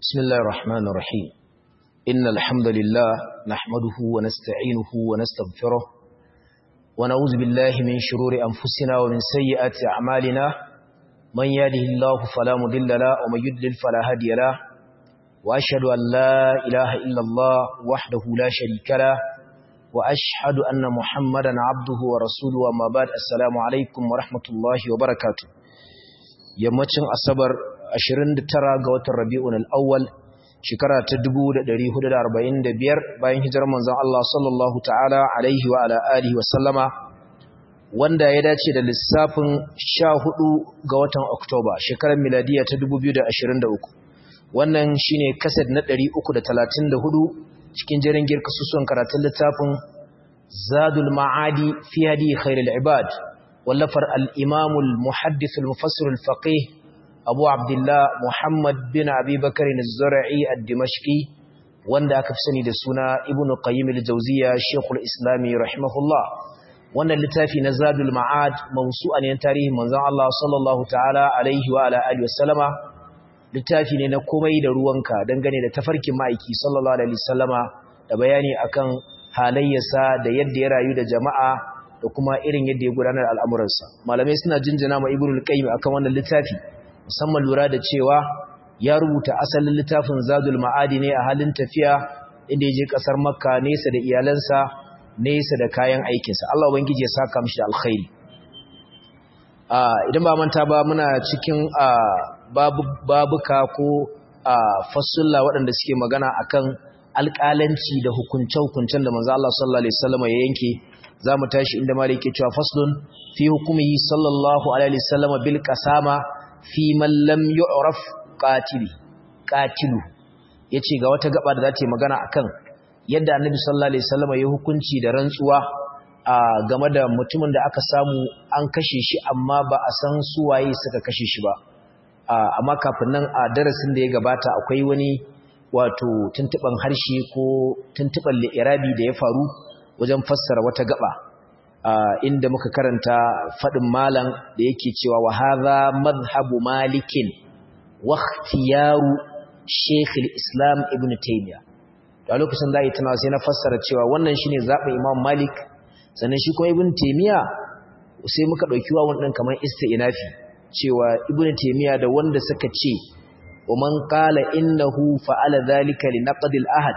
بسم الله الرحمن الرحيم إن الحمد لله نحمده ونستعينه ونستغفره ونعوذ بالله من شرور أنفسنا ومن سيئات أعمالنا من يهده الله فلا مضل له ومن يضلل فلا هادي له وأشهد أن لا إله إلا الله وحده لا شريك له وأشهد أن محمدا عبده ورسوله وما بعد السلام عليكم ورحمة الله وبركاته yammacin asabar 29 ga watan rabi'un al-awwal shekara ta 1445 bayan hijirar manzon Allah sallallahu ta'ala alaihi wa ala alihi wa sallama wanda ya dace da lissafin 14 ga watan Oktoba shekarar miladiya ta 2023 wannan shine kaset na 334 cikin jerin girka susuwan karatun littafin Zadul Ma'adi fi hadi khairul ibad wallafar al-Imam al-Muhaddith al-Mufassir al-Faqih Abu Abdullah Muhammad bin Abi Bakr az-Zur'i ad-Dimashqi wanda aka fi sani da suna Ibn Qayyim al-Jawziyya Sheikhul Islam rahimahullah wannan littafi na Zadul Ma'ad mawsu'an yan tarihin manzon Allah sallallahu ta'ala alaihi wa ala alihi wasallama littafi ne na komai da ruwanka dangane da tafarkin ma'aiki sallallahu alaihi wasallama da bayani akan halayyarsa da yadda ya rayu da jama'a da kuma irin yadda ya gudanar al'amuransa malamai suna jinjina ma Ibn Qayyim akan wannan littafi musamman lura da cewa ya rubuta asalin littafin zadul ma'adi ne a halin tafiya inda ya je kasar makka nesa da iyalansa nesa da kayan aikinsa Allah ubangiji ya saka mishi da alkhairi idan ba manta ba muna cikin babuka ko fasulla waɗanda suke magana akan alƙalanci da hukunce-hukuncen da manzo Allah sallallahu alaihi wasallam ya yanke zamu tashi inda malai yake cewa faslun fi hukumihi sallallahu alaihi wasallam bil qasama fi man lam yu'raf qatili qatilu yace ga wata gaba da za ta yi magana akan yadda annabi sallallahu alaihi wasallam ya hukunci da rantsuwa a game da mutumin da aka samu an kashe shi amma ba a san su waye suka kashe shi ba amma kafin nan a darasin da ya gabata akwai wani wato tuntuban harshe ko tuntuban li'irabi da ya faru wajen fassara wata gaba Uh, inda muka karanta faɗin malam da yake cewa wa hadha madhhabu malikin wa ikhtiyaru shaykh al-islam ibn taymiya a lokacin da tana sai na fassara cewa wannan shine zaɓin imam malik sannan shi kuma ibn taymiya sai muka dauki wa wannan kamar isti'nafi cewa ibn taymiya da wanda suka ce wa man qala innahu fa'ala dhalika li naqd al-ahad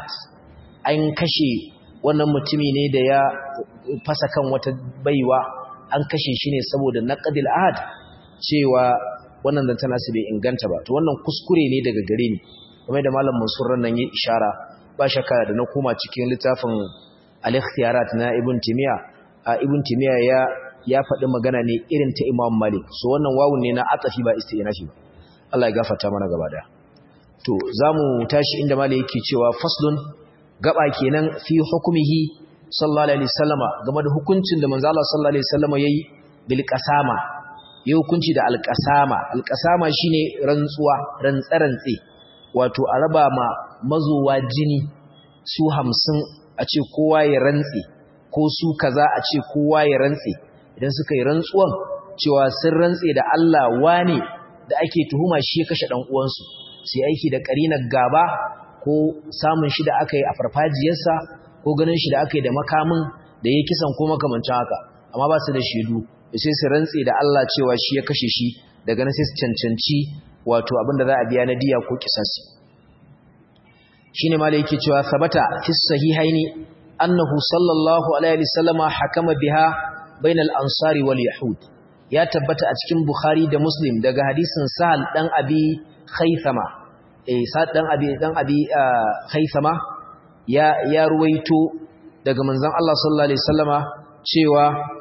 an kashe wannan mutumi ne da ya fasa kan wata baiwa an kashe shi ne saboda naqdil ahad cewa wannan zantan nasu bai inganta ba to wannan kuskure ne daga gare ni kamar da malam Mansur nan ya ishara ba shakka da na koma cikin littafin al-ikhtiyarat na Ibn Timiya a Ibn Timiya ya ya faɗi magana ne irin ta Imam Malik so wannan wawun ne na atafi ba istinafi ba Allah ya gafarta mana gaba daya to zamu tashi inda Malik yake cewa faslun gaba kenan fi hukumihi sallallahu alaihi wasallama game da hukuncin da manzo Allah sallallahu alaihi wasallama yayi bil qasama yayi hukunci da al qasama al qasama shine rantsuwa rantsarantse wato a raba ma mazowa jini su 50 a ce kowa ya rantse ko su kaza a ce kowa ya rantse idan suka yi rantsuwan cewa sun rantse da Allah wane da ake tuhuma shi ya kashe dan uwansu sai aiki da karinar gaba ko samun shi da aka yi a farfajiyarsa ko ganin shi da aka yi da makamin da ya kisan ko makamancin haka amma ba su da shaidu sai su rantse da Allah cewa shi ya kashe shi daga nan sai su cancanci wato abinda za a biya na diya ko kisasi shine malai yake cewa sabata fi sahihaini annahu sallallahu alaihi wasallama hakama biha bainal ansari wal yahud ya tabbata a cikin bukhari da muslim daga hadisin sahal dan abi khaythama eh sa'ad dan abi dan abi haithama ya ya ruwaito daga manzon Allah sallallahu alaihi wasallama cewa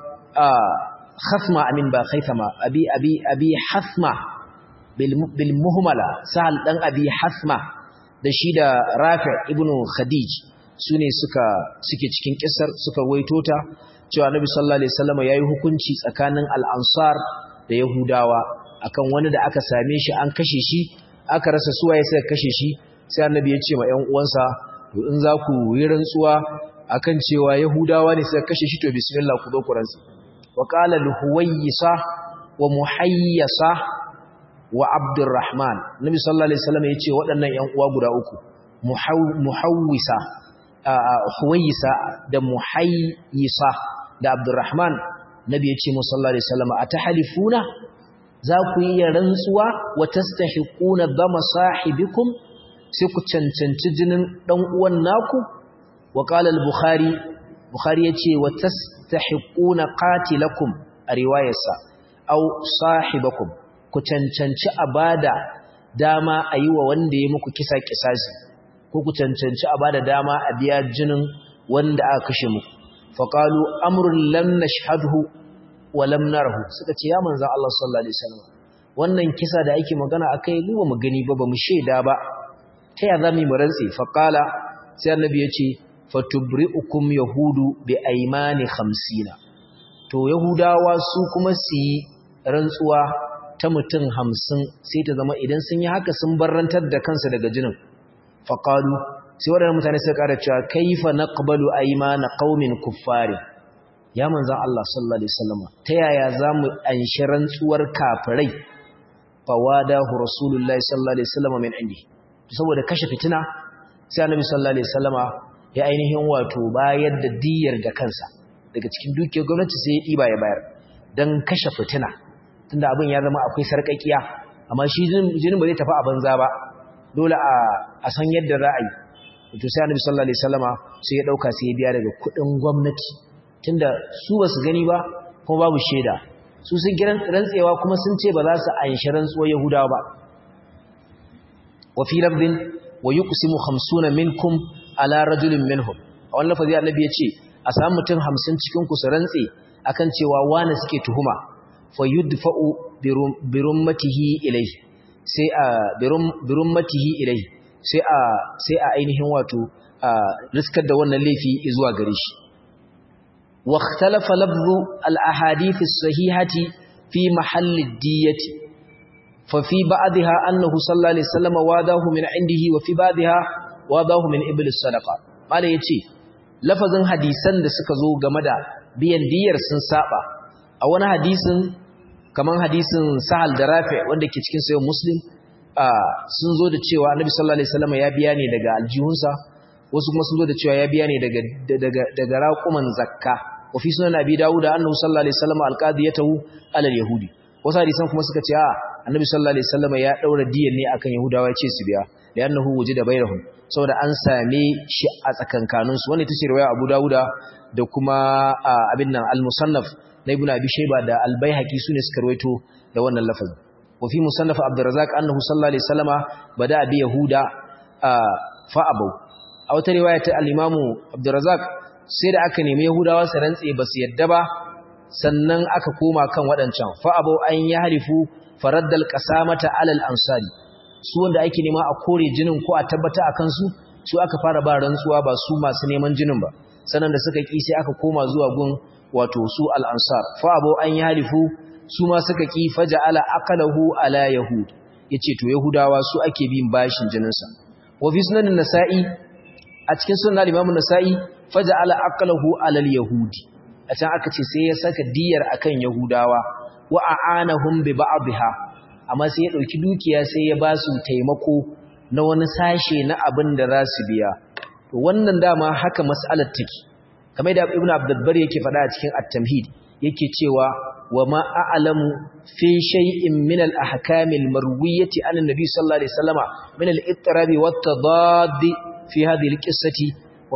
khasma amin ba haithama abi abi abi hasma bil bil muhmala sa'al dan abi hasma da shi da rafi ibnu khadij sune suka suke cikin kissar suka ruwaito ta cewa annabi sallallahu alaihi wasallama yayi hukunci tsakanin al-ansar da yahudawa akan wani da aka same shi an kashe shi aka rasa suwaye suka kashe shi sai annabi ya ce ma ƴan uwansa to in za ku yi rantsuwa akan cewa yahudawa ne suka kashe shi to bismillah ku zo ku rantsu wa qala al-huwaysa wa muhayyasa wa abdurrahman nabi sallallahu alaihi wasallam yace waɗannan ƴan uwa guda uku muhawwisa huwayisa da muhayyisa da abdurrahman nabi yace mu sallallahu alaihi wasallam atahalifuna za ku yi rantsuwa wa tastahiquna dama sahibikum sai ku cancanci jinin dan uwan naku wa qala al-bukhari bukhari yace wa tastahiquna qatilakum a riwayarsa aw sahibakum ku cancanci abada dama ayi wa wanda ya muku kisa kisasi ko ku cancanci abada dama a biya jinin wanda aka kashe muku faqalu amrun lam nashhadhu wa lam narahu suka ce ya manzon Allah sallallahu alaihi wasallam wannan kisa da ake magana akai mu ba mu gani ba ba mu sheda ba ta ya zami mu rantsi faqala sai annabi ya ce fatubri'ukum yahudu bi aymani 50 to yahudawa su kuma su yi rantsuwa ta mutum 50 sai ta zama idan sun yi haka sun barrantar da kansu daga jinin faqalu sai waɗannan mutane suka ƙara cewa kaifa naqbalu aymana qaumin kuffari ya manzon Allah sallallahu alaihi wasallam ta yaya zamu anshi rantsuwar kafirai fawadahu rasulullahi sallallahu alaihi wasallam min indi saboda kashe fitina sai annabi sallallahu alaihi wasallama ya ainihin wato bayar da diyar da kansa daga cikin dukiyar gwamnati sai ya diba ya bayar dan kashe fitina tunda abin ya zama akwai sarkakiya amma shi jinin ba zai tafi a banza ba dole a san yadda za a yi to sai annabi sallallahu alaihi wasallama sai ya dauka sai ya biya daga kudin gwamnati tunda su ba su gani ba kuma babu shaida su sun kiran rantsewa kuma sun ce ba za su anshi rantsuwar yahudawa ba wa fi lafdin wa yuqsimu 50 minkum ala rajulin minhum a wannan lafazi annabi ya ce a samu mutum 50 cikin ku su rantse akan cewa wani suke tuhuma fa yudfa'u birummatihi ilayhi sai a birummatihi ilayhi sai a sai a ainihin wato riskar da wannan laifi zuwa gare shi wa ikhtalafa lafzu al-ahadith as-sahihati fi mahalli ad-diyati fa fi ba'dha annahu sallallahu alaihi wasallam wadahu min indihi wa fi ba'dha wadahu min iblis sadaqa mala yace lafazin hadisan da suka zo game da biyan diyar sun saba a wani hadisin kaman hadisin sahal da rafi wanda ke cikin sayo muslim sun zo da cewa annabi sallallahu alaihi wasallam ya biya ne daga aljihunsa wasu kuma sun zo da cewa ya biya ne daga daga daga raquman zakka wa fi sunan abi dawud annahu sallallahu alaihi wasallam alqadiyatahu ala alyahudi wasu hadisan kuma suka ce a annabi sallallahu alaihi wasallam ya daura diyan ne akan yahudawa ya ce su biya li'annahu wujida bainahum saboda an same shi a tsakankanin su wanda ita ce riwaya abu dawuda da kuma abin nan al-musannaf na ibn abi shayba da al-baihaqi sune suka rawaito da wannan lafazin wa fi musannaf abdurrazzaq annahu sallallahu alaihi wasallama bada bi yahuda fa abu a wata riwaya ta al-imamu abdurrazzaq sai da aka nemi yahudawa su rantse ba su yadda ba sannan aka koma kan waɗancan fa abu an yahrifu faraddal qasamata alal ansari su wanda ake nema a kore jinin ko a tabbata akan su su aka fara ba rantsuwa ba su masu neman jinin ba sannan da suka ki sai aka koma zuwa gun wato su al-ansar fa abu an yahlifu su ma suka ki faja'ala aqalahu ala yahud yace to yahudawa su ake bin bashin jinin sa wa fi sunan nasai a cikin sunan al-imam nasai faja'ala aqalahu ala al-yahudi a can aka ce sai ya saka diyar akan yahudawa wa a'anahum bi ba'dha amma sai ya dauki dukiya sai ya ba su taimako na wani sashe na abin da za su biya to wannan dama haka mas'alar take kamar da ibnu abdulbar yake faɗa a cikin at-tamhid yake cewa wa ma a'lamu fi shay'in min al-ahkam al-marwiyati an an-nabi sallallahu alaihi wasallama min al-ittirab wa at-tadad fi hadhihi al-qissati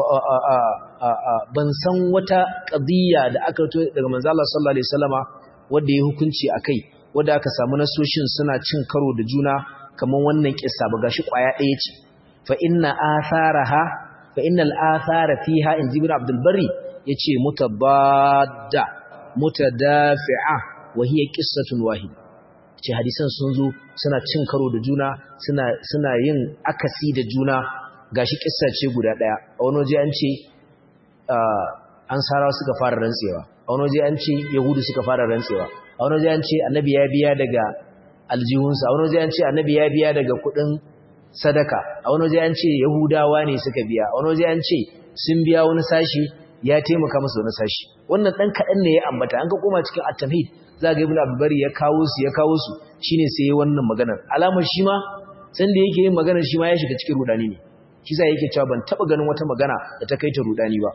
ban san wata qadiyya da aka to daga manzo Allah sallallahu alaihi wasallama wanda ya hukunci akai wanda aka samu nasoshin suna cin karo da juna kaman wannan kissa ba gashi kwaya ɗaya ce fa inna atharaha fa innal athara fiha in jibr abdul barri yace mutabadda mutadafi'a wa hiya qissatun wahid ce hadisan sun zo suna cin karo da juna suna suna yin akasi da juna gashi kissa ce guda daya a wani waje an ce ansarawa suka fara rantsewa a wani waje an ce yahudu suka fara rantsewa a wani waje an ce annabi ya biya daga aljihunsa a wani waje an ce annabi ya biya daga kudin sadaka a wani waje an ce yahudawa ne suka biya a wani waje an ce sun biya wani sashi ya taimaka musu wani sashi wannan dan kadan ne ya ambata an ga koma cikin at-tamhid za ga ibn abubari ya kawo su ya kawo su shine sai ya wannan maganar alamar shi ma san da yake yin maganar shi ma ya shiga cikin rudani ne shi sa yake cewa ban taba ganin wata magana da ta kai ta rudani ba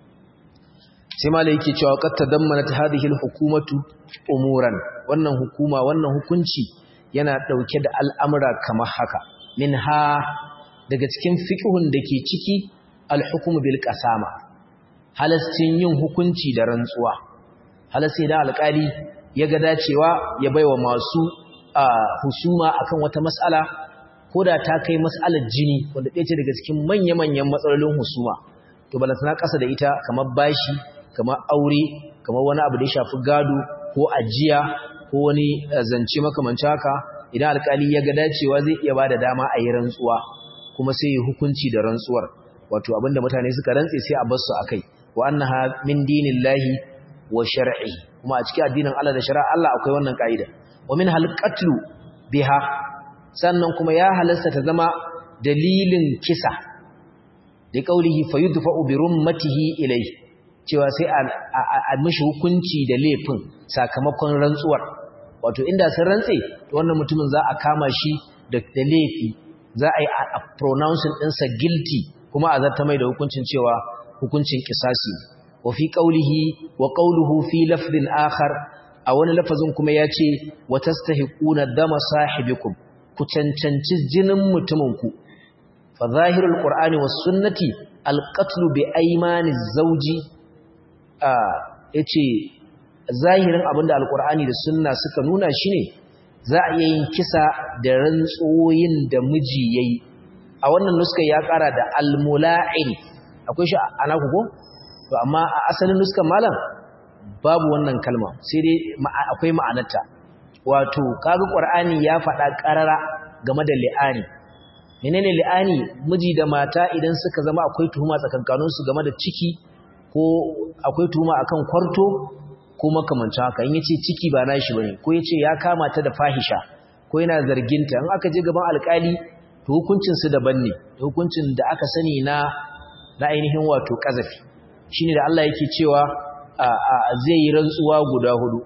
sai ma yake cewa qad tadammanat hadhihi al-hukumatu umuran wannan hukuma wannan hukunci yana dauke da al'amura kamar haka minha daga cikin fiqhun dake ciki al-hukmu bil qasama halastin yin hukunci da rantsuwa halasti da alƙali ya ga dacewa ya baiwa masu husuma akan wata mas'ala ko da ta kai mas'alar jini wanda ɗaya ce daga cikin manya-manyan matsalolin husuma to balantana ƙasa da ita kamar bashi kamar aure kamar wani abu da ya shafi gado ko ajiya ko wani zance makamancin haka idan alƙali ya ga dacewa zai iya ba da dama a yi rantsuwa kuma sai yi hukunci da rantsuwar wato abinda mutane suka rantse sai a bar su akai wa annaha min dinillahi wa shar'i kuma a cikin addinin Allah da shari'a Allah akwai wannan kaida wa min hal qatlu biha sannan kuma ya halasta ta zama dalilin kisa da kaulihi fayudfa'u bi rummatihi ilayhi cewa sai a mishi hukunci da laifin sakamakon rantsuwar wato inda sun rantse to wannan mutumin za a kama shi da laifi za a yi a pronouncing ɗinsa guilty kuma a zarta mai da hukuncin cewa hukuncin kisasi wa fi qawlihi wa qawluhu fi lafdin akhar a wani lafazin kuma yace wa tastahiquna dama sahibikum ku cancanci jinin mutuminku fa zahirul qur'ani was sunnati alqatlu bi aymani zawji a yace zahirin abinda alqur'ani da sunna suka nuna shine za a iya yin kisa da rantsoyin da miji yayi a wannan nuskar ya kara da almula'in akwai shi ana ku ko to amma a asalin nuskar malam babu wannan kalma sai dai akwai ma'anarta wato kaga qur'ani ya faɗa ƙarara game da li'ani menene li'ani miji da mata idan suka zama akwai tuhuma tsakankanin su game da ciki ko akwai tuhuma akan kwarto ko makamancin haka in yace ciki ba nashi bane ko yace ya kama ta da fahisha ko yana zarginta in aka je gaban alƙali to hukuncin su daban ne hukuncin da aka sani na na ainihin wato kazafi shine da Allah yake cewa zai yi rantsuwa guda hudu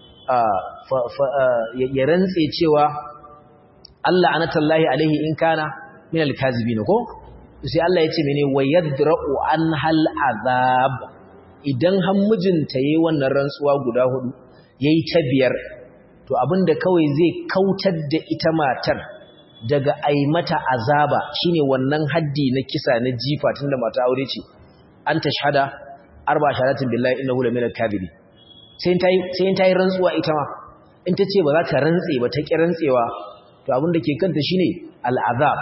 ya rantse cewa Allah anatallahi alaihi in kana min alkazibin ko sai Allah ya ce mene wayadra'u an hal azab idan har mijinta yayi wannan rantsuwa guda hudu yayi ta biyar to abinda kawai zai kautar da ita matar daga ai mata azaba shine wannan haddi na kisa na jifa tunda mata aure ce an tashhada arba shahadatin billahi innahu la minal kadhibi sai tayi sai tayi rantsuwa ita ma in ta ce ba za ta rantse ba ta ki rantsewa to abin da ke kanta shine al'azab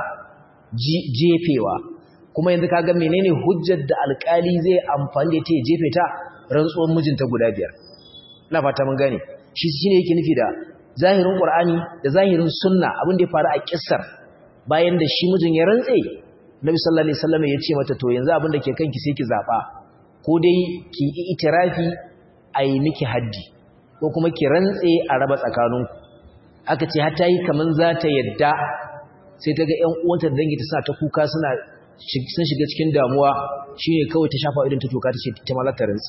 jefewa kuma yanzu kaga menene hujjar da alkali zai amfani da ta jefe ta rantsuwar mijinta guda biyar ina fata mun gane shi shine yake nufi da zahirin qur'ani da zahirin sunna abin da ya faru a kissar bayan da shi mijin ya rantse Nabi sallallahu alaihi wasallam ya ce mata to yanzu abin da ke kanki sai ki zaba ko dai ki yi itirafi a yi miki haddi ko kuma ki rantse a raba tsakaninku aka ce har ta yi kaman za ta yadda sai ta ga 'yan uwanta da dangi ta sa ta kuka suna sun shiga cikin damuwa shine kawai ta shafa idan ta toka ta ce ta malata rantsi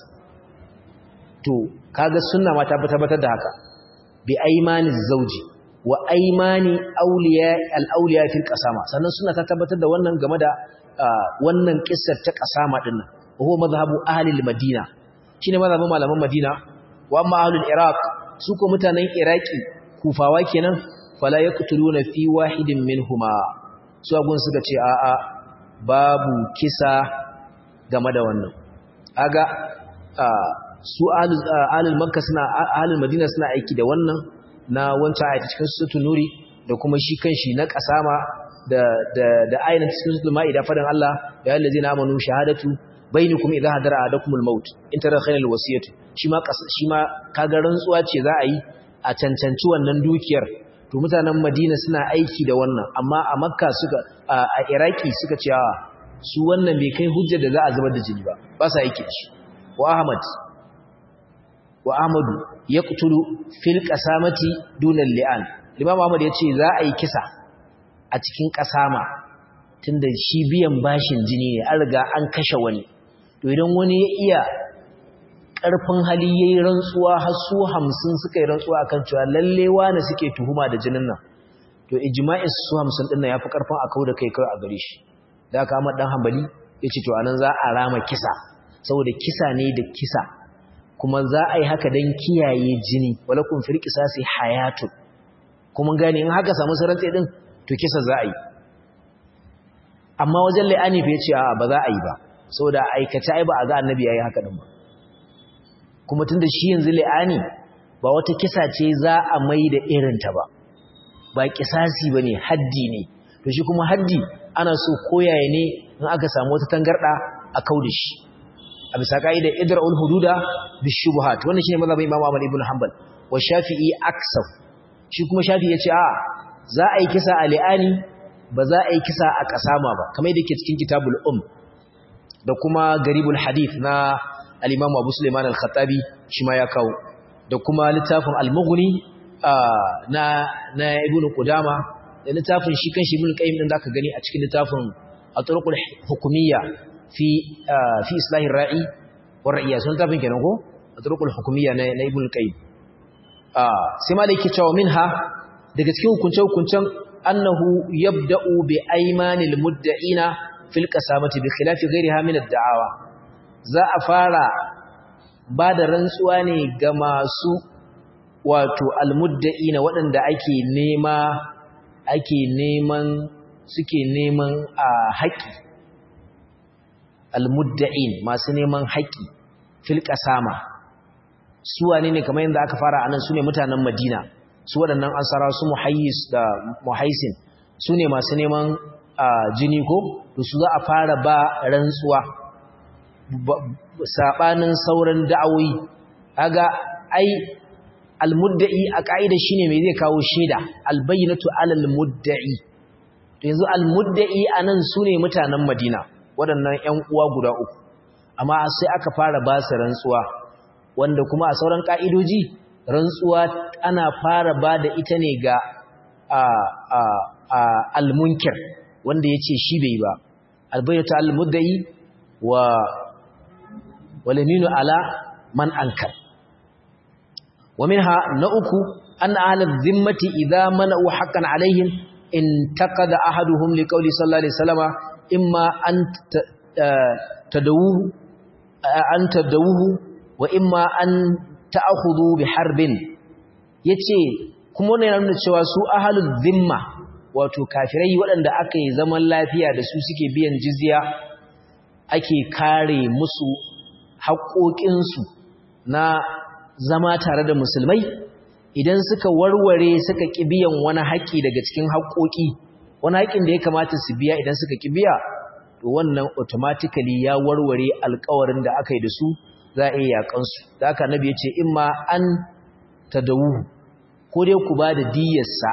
to kaga sunna ma ta tabbatar da haka bi aimani zauji wa aimani awliya al-awliya fil qasama sannan sunna ta tabbatar da wannan game da wannan kissar ta qasama din nan huwa mazhabu ahli al-madina shine mazhabin malaman madina wa amma ahli al-iraq su ko mutanen iraki kufawa kenan fala yaqtuluna fi wahidin minhuma su agun suka ce a a babu kisa game da wannan aga su ahlul makka suna ahlul madina suna aiki da wannan na wancan ayati cikin suratul nuri da kuma shi kanshi na kasama da da da ayatin cikin suratul maida fadan Allah ya allazina amanu shahadatu bainakum idha hadara adakumul maut in tara khairul wasiyatu shi ma shi ma kaga rantsuwa ce za a yi a cancanci wannan dukiyar to mutanen Madina suna aiki da wannan amma a Makka suka a Iraki suka ce su wannan bai kai hujjar da za a zubar da jini ba ba sa aiki shi wa Ahmad wa Ahmadu yaqtulu fil qasamati duna li'an Imam Ahmad yace za a yi kisa a cikin kasama tunda shi biyan bashin jini ne an riga an kashe wani to idan wani ya iya ƙarfin hali ya yi rantsuwa har su hamsin suka yi rantsuwa akan cewa lalle wane suke tuhuma da jinin nan to ijma'in su hamsin ɗin nan ya fi ƙarfin a kawo da kai kawai a gare shi da aka amma ɗan hambali ya ce to a nan za a rama kisa saboda kisa ne da kisa kuma za a yi haka don kiyaye jini walakun fil qisasi hayatun kuma gane in haka samu sarantsi din to kisa za a yi amma wajen la'ani fa yace a ba za a yi ba saboda aikace ai ba a ga annabi yayi haka din ba kuma tunda shi yanzu la'ani ba wata kisa ce za a mai da irin ta ba ba kisasi bane haddi ne to shi kuma haddi ana so koyaye ne in aka samu wata tangarda a kauda shi a bisa ka'idar idra'ul hududa bishubuhat wannan shine mazhabin Imam Ahmad ibn Hanbal wa Shafi'i aksaf shi kuma Shafi'i yace a za a yi kisa a li'ani ba za a yi kisa a kasama ba kamar yadda yake cikin kitabul um da kuma garibul hadith na al-Imam Abu Sulaiman al-Khattabi shi ma ya kawo da kuma littafin al-Mughni na na Ibn Qudama da littafin shi kan shi Ibn Qayyim din zaka gani a cikin littafin at-turuqul hukumiyya fi fi islahi ra'i wa ra'iya sun tafin kenan ko at-turuqul hukumiyya na na Ibn Qayyim sai ma da yake cewa minha daga cikin hukunce hukuncen annahu yabda'u bi aymanil mudda'ina fil qasamati bi khilafi ghayriha min ad-da'awa za a fara ba da rantsuwa ne ga masu wato almudda'ina waɗanda ake nema ake neman suke neman a haƙi almudda'in masu neman haƙi fil qasama su wane ne kamar yadda aka fara anan su ne mutanen Madina su waɗannan ansara su muhayyis da muhaisin su ne masu neman jini ko to su za a fara ba rantsuwa sabanin sauran da'awoyi kaga ai almudda'i a ka'ida shine me zai kawo shaida albayyinatu alal mudda'i to yanzu almudda'i anan sune mutanen Madina waɗannan ƴan uwa guda uku amma sai aka fara ba su rantsuwa wanda kuma a sauran ka'idoji rantsuwa ana fara ba da ita ne ga almunkir wanda ya ce shi bai ba albayyatu almudda'i wa walaminu ala man ankar ومنها نأكو أن أهل الذمة إذا منعوا حقا عليهم انتقد أحدهم لقول صلى الله عليه وسلم إما أن تدوه أن تدوه وإما أن تأخذوا بحرب yace kuma wannan yana nuna cewa su ahlul zimma wato kafirai waɗanda aka yi zaman lafiya da su suke biyan jizya ake kare musu haƙoƙinsu na zama tare da musulmai idan suka warware suka biyan wani haƙƙi daga cikin haƙoƙi wani haƙƙin da ya kamata su biya idan suka biya, to wannan automatically ya warware alƙawarin da aka yi da su za a iya yaƙansu da aka nabi ya ce in ma an tadawu ko dai ku ba da diyarsa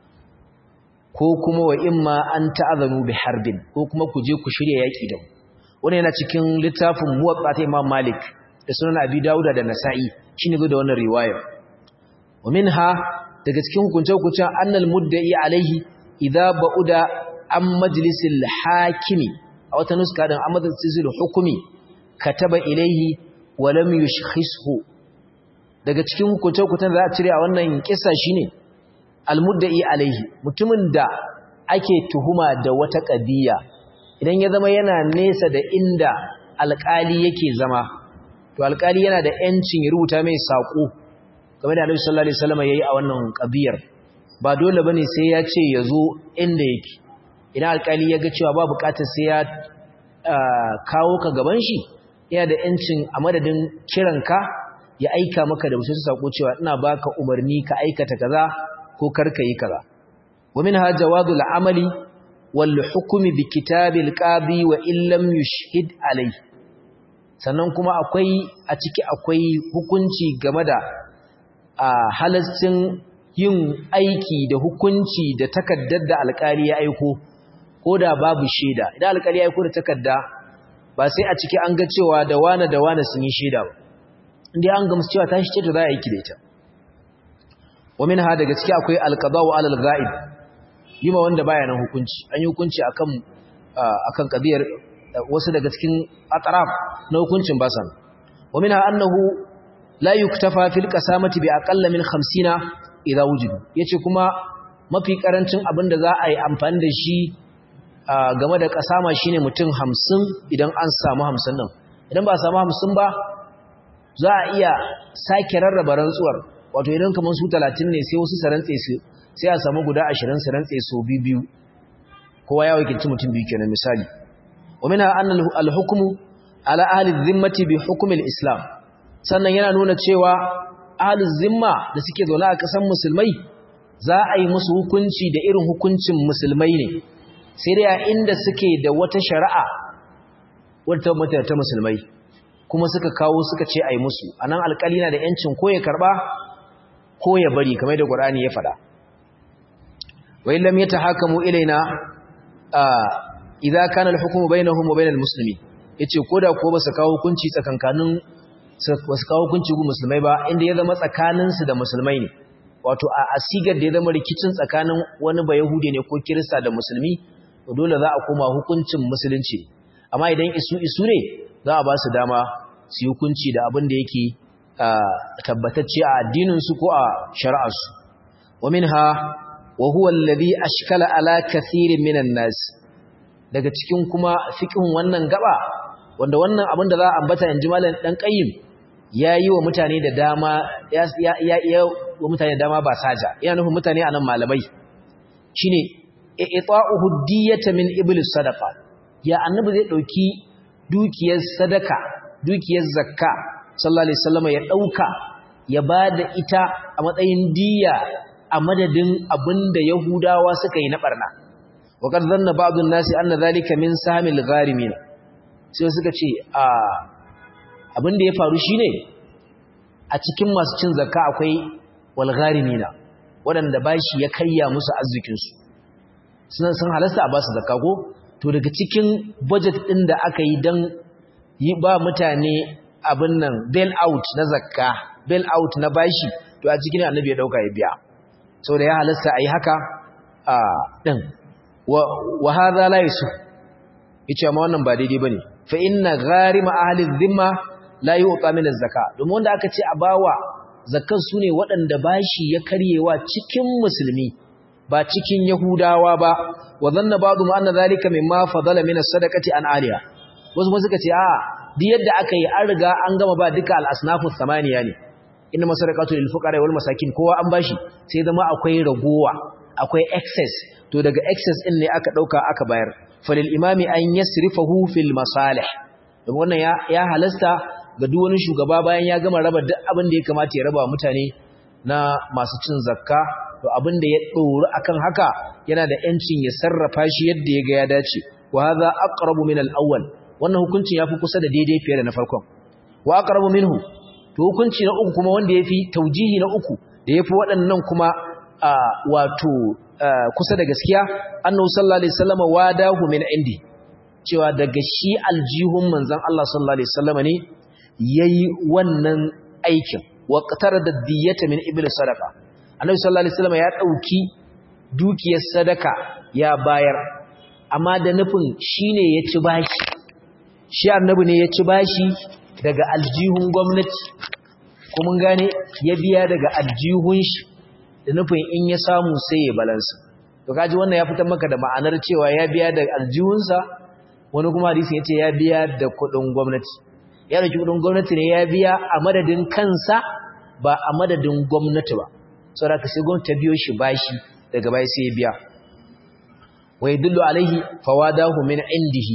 ko kuma wa in ma an ta'azanu bi harbin ko kuma ku je ku shirya yaƙi da mu wannan yana cikin littafin muwatta ta Imam Malik da sunan Abi Dawud da Nasa'i shine zo da wannan riwaya wa minha daga cikin hukunce-hukuncen annal mudda'i alaihi idza ba'uda an majlisil hakimi a wata nuska din an majlisil hukumi kataba ilaihi wa lam yushkhishu daga cikin hukunce-hukuncen da za a cire a wannan kissa shine almudda'i alaihi mutumin da ake tuhuma da wata qadiya idan ya zama yana nesa da inda alƙali yake zama to alƙali yana da ‘yancin ya rubuta mai saƙo game da Annabi sallallahu Alaihi wasallam ya yi a wannan ƙabiyar ba dole ba ne sai ya ce ya zo inda yake idan alƙali ya ga cewa ba buƙatar sai ya kawo ka gaban shi yana da ‘yancin a madadin kiranka ya aika maka da wasu saƙo cewa ina baka umarni ka aikata kaza ko karka yi kaza wa min ha jawadul amali wal hukmi bi kitabil qadi wa illam yushhid alayhi sannan kuma akwai a ciki akwai hukunci game da halascin yin aiki da hukunci da takaddar da alkali ya aiko ko da babu shaida idan alkali ya aiko da takadda ba sai a ciki an ga cewa da wane da wane sun yi shaida ba inda an gamsu cewa ta shi ce to za a aiki da ita wa minha daga ciki akwai alqada'u alal ghaib yima wanda baya nan hukunci an yi hukunci akan akan kabiyar wasu daga cikin ataraf na hukuncin basan wa minha annahu la yuktafa fil qasamati bi aqalla min 50 idza wujidu yace kuma mafi karancin abin da za a yi amfani da shi game da kasama shine mutum 50 idan an samu 50 din idan ba a samu 50 ba za a iya sake rarraba rantsuwar wato idan kaman su 30 ne sai wasu sarantse su sai a samu guda 20 sarantse su biyu kowa ya wakilci mutum biyu kenan misali wa minha anna al-hukmu ala ahli dhimmati bi hukm al-islam sannan yana nuna cewa ahli zimma da suke zaune a kasan musulmai za a yi musu hukunci da irin hukuncin musulmai ne sai dai a inda suke da wata shari'a wata mata ta musulmai kuma suka kawo suka ce a yi musu anan alƙali na da yancin ko ya karba ko ya bari kamar da Qur'ani ya faɗa wa illam yatahakamu ilaina idza kana al-hukmu bainahum wa bainal muslimin yace koda ko ba su kawo hukunci tsakankanin ba su kawo hukunci ga musulmai ba inda ya zama tsakanin su da musulmai ne wato a asigar da ya zama rikicin tsakanin wani ba yahudi ne ko kirista da musulmi to dole za a koma hukuncin musulunci amma idan isu isu ne za a ba su dama su hukunci da abin da yake tabbatacce a addinin su ko a shari'ar su wa minha wa huwa alladhi ashkala ala kathirin minan nas daga cikin kuma fiqhin wannan gaba wanda wannan abin da za a ambata yanzu malam dan qayyim yayi wa mutane da dama ya ya ya wa mutane da dama ba saja yana nufin mutane anan malamai shine ita'uhu diyata min iblis sadaqa ya annabi zai dauki dukiyar sadaka dukiyar zakka sallallahu alaihi wasallam ya dauka ya bada ita a matsayin diya a madadin abinda Yahudawa suka yi na barna wa kad zanna ba'dun nasi anna zalika min samil gharimin sai suka ce a abinda ya faru shine a cikin masu cin zakka akwai wal gharimina wadanda bashi ya karya musu arzikin su sun sun halasta a ba su zakka ko to daga cikin budget din da aka yi dan yi ba mutane abin nan bail out na zakka bail out na bashi to a cikin annabi ya dauka ya biya sau da ya halasta a yi haka a ɗin wa haza la yasu yace amma wannan ba daidai bane fa inna gharima ahli dhimma la yu'ta min az-zaka domin wanda aka ce a bawa zakkan sune waɗanda bashi ya karyewa cikin musulmi ba cikin yahudawa ba wa dhanna ba'dhum anna dhalika mimma fadala min as-sadaqati an aliya wasu kuma suka ce a duk yadda aka yi an riga an gama ba duka al-asnafu thamaniya ne inna masarakatu lil fuqara wal masakin kowa an bashi sai zama akwai ragowa akwai excess to daga excess din ne aka dauka aka bayar falil imami an yasrifahu fil masalih don wannan ya ya halasta ga duk wani shugaba bayan ya gama raba duk abin da ya kamata ya raba mutane na masu cin zakka to abin da ya doro akan haka yana da yancin ya sarrafa shi yadda ya ga ya dace wa hadha aqrabu min al awwal wannan hukuncin yafi kusa da daidai fiye da na farkon wa aqrabu minhu to hukunci na uku kuma wanda yafi taujihi na uku da yafi waɗannan kuma wato kusa da gaskiya annabi sallallahu alaihi wasallam wadahu min indi cewa daga shi aljihun manzon Allah sallallahu alaihi wasallam ne yayi wannan aikin wa qatarada diyata min ibli sadaqa annabi sallallahu alaihi wasallam ya dauki dukiyar sadaka ya bayar amma da nufin shine ya ci bashi shi annabi ne ya ci bashi daga aljihun gwamnati kuma gane ya biya daga aljihun shi da nufin in ya samu sai ya balansa to kaji wannan ya fitar maka da ma'anar cewa ya biya da aljihunsa wani kuma hadisin yace ya biya da kudin gwamnati ya dauki kudin gwamnati ne ya biya a madadin kansa ba a madadin gwamnati ba saboda ka sai gwamnati ta biyo shi bashi daga bai sai ya biya wa yadullu alaihi fawadahu min indihi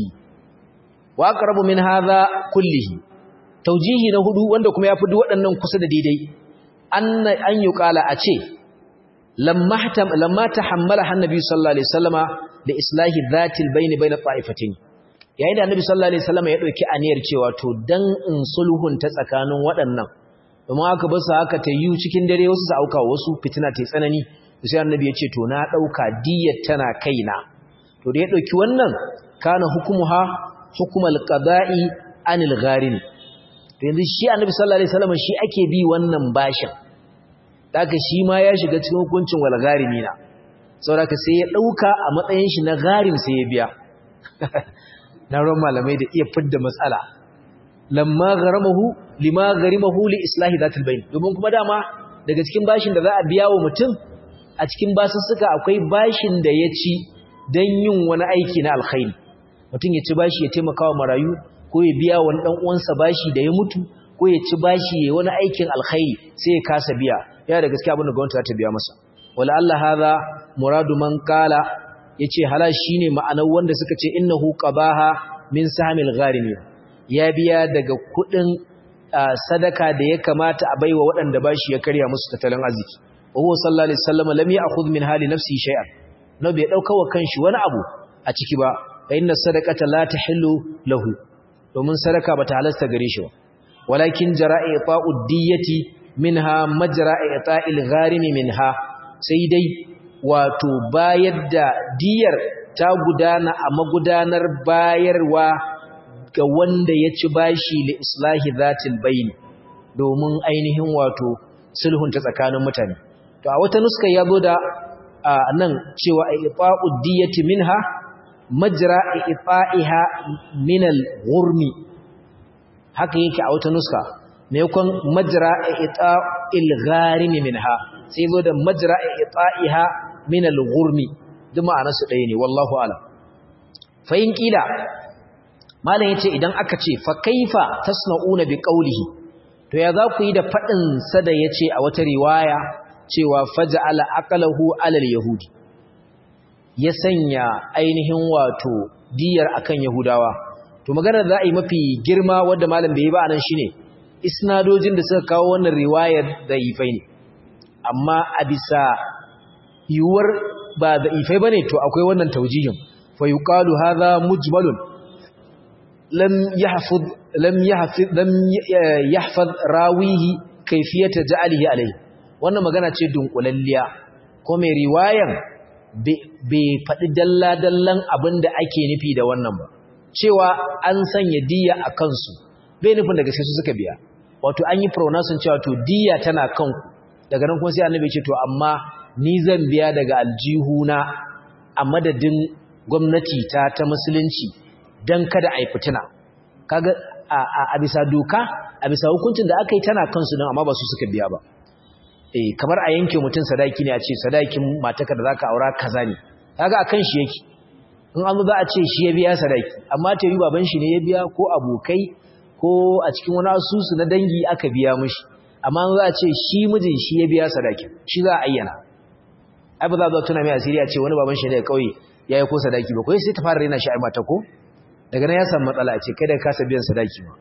wa aqrabu min hadha kullihi taujihi na hudu wanda kuma yafi duk waɗannan kusa da daidai an an yuqala a ce lamma hatam lamma tahammala annabi sallallahu alaihi wasallama da islahi dhatil bayn bayn ta'ifatin yayin da annabi sallallahu alaihi wasallama ya dauki aniyar cewa to dan in sulhun ta tsakanin waɗannan domin aka bar su haka ta yi cikin dare wasu su auka wasu fitina ta tsanani sai annabi ya ce to na dauka diyyar tana kaina to da ya dauki wannan kana hukumuha hukumal qada'i anil gharin to yanzu shi annabi sallallahu alaihi wasallam shi ake bi wannan bashin daga shi ma ya shiga cikin hukuncin wal gharimina saboda sai ya dauka a matsayin shi na gharim sai ya biya na ran malamai da iya fidda matsala lamma gharamahu lima garimahu li islahi zatul bayn domin kuma dama daga cikin bashin da za a biya wa mutum a cikin basussuka akwai bashin da ya ci don yin wani aiki na alkhairi mutum ya ci bashi ya taimaka wa marayu ko ya biya wani dan uwansa bashi da ya mutu ko ya ci bashi ya wani aikin alkhairi sai ya kasa biya ya da gaskiya abin da gwamnati za ta biya masa wala Allah hadha muradu man qala yace halal shine ma'anar wanda suka ce innahu qabaha min samil gharimi ya biya daga kudin sadaka da ya kamata a baiwa waɗanda bashi ya karya musu tattalin arziki wa huwa sallallahu alaihi wasallam lam ya'khudh min hali nafsi shay'an no bai dauka wa kanshi wani abu a ciki ba fa inna sadaqata la tahillu lahu domin sadaka bata halasta gare shi ba walakin jara'i ta'u diyati minha majra'i ta'il gharimi minha sai dai wato bayar da diyar ta gudana a magudanar bayarwa ga wanda ya ci bashi li islahi zatil bayn domin ainihin wato sulhun ta tsakanin mutane to a wata nuska ya zo da nan cewa ifa'u diyati minha majra ifa'iha min al-ghurmi haka yake a wata nuska ne kun majra ita'il gharimi minha sai zo da majra ifa'iha min al-ghurmi duk ma'anar su ɗaya ne wallahu alam fa in kila malam yace idan aka ce fa kaifa tasna'una bi qawlihi to ya za ku yi da fadin sa da yace a wata riwaya cewa faja'ala aqalahu alal yahudi ya sanya ainihin wato diyar akan yahudawa to magana za a yi mafi girma wanda malam bai yi ba anan shine isnadojin da suka kawo wannan riwayar da ifai ne amma a bisa yiwuwar ba da ifai bane to akwai wannan taujihin fa yuqalu hadha mujmalun lam yahfaz lam yahfaz lam yahfaz rawihi kayfiyata ja'alihi alayhi wannan magana ce dunkulalliya ko mai riwayan bai faɗi dalla-dallan abin da ake nufi da wannan ba cewa an sanya diya a kansu bai nufin daga sai su suka biya wato an yi pronouncing cewa to diya tana kanku daga nan kuma sai annabi ce to amma ni zan biya daga aljihuna a madadin gwamnati ta ta musulunci dan kada a yi fitina kaga a bisa doka a bisa hukuncin da aka yi tana kansu don amma ba su suka biya ba eh kamar a yanke mutum sadaki ne a ce sadakin mataka da zaka aura kaza ne kaga akan shi yake in an za a ce shi ya biya sadaki amma ta yi baban shi ne ya biya ko abokai ko a cikin wani asusu na dangi aka biya mishi amma za a ce shi mijin shi ya biya sadakin shi za a ayyana ai ba za a tuna mai asiri a ce wani baban shi ne ya kauye ya yi ko sadaki ba ko sai ta fara rena shi ai mata ko daga nan ya samu matsala a ce kai da kasa biyan sadaki ba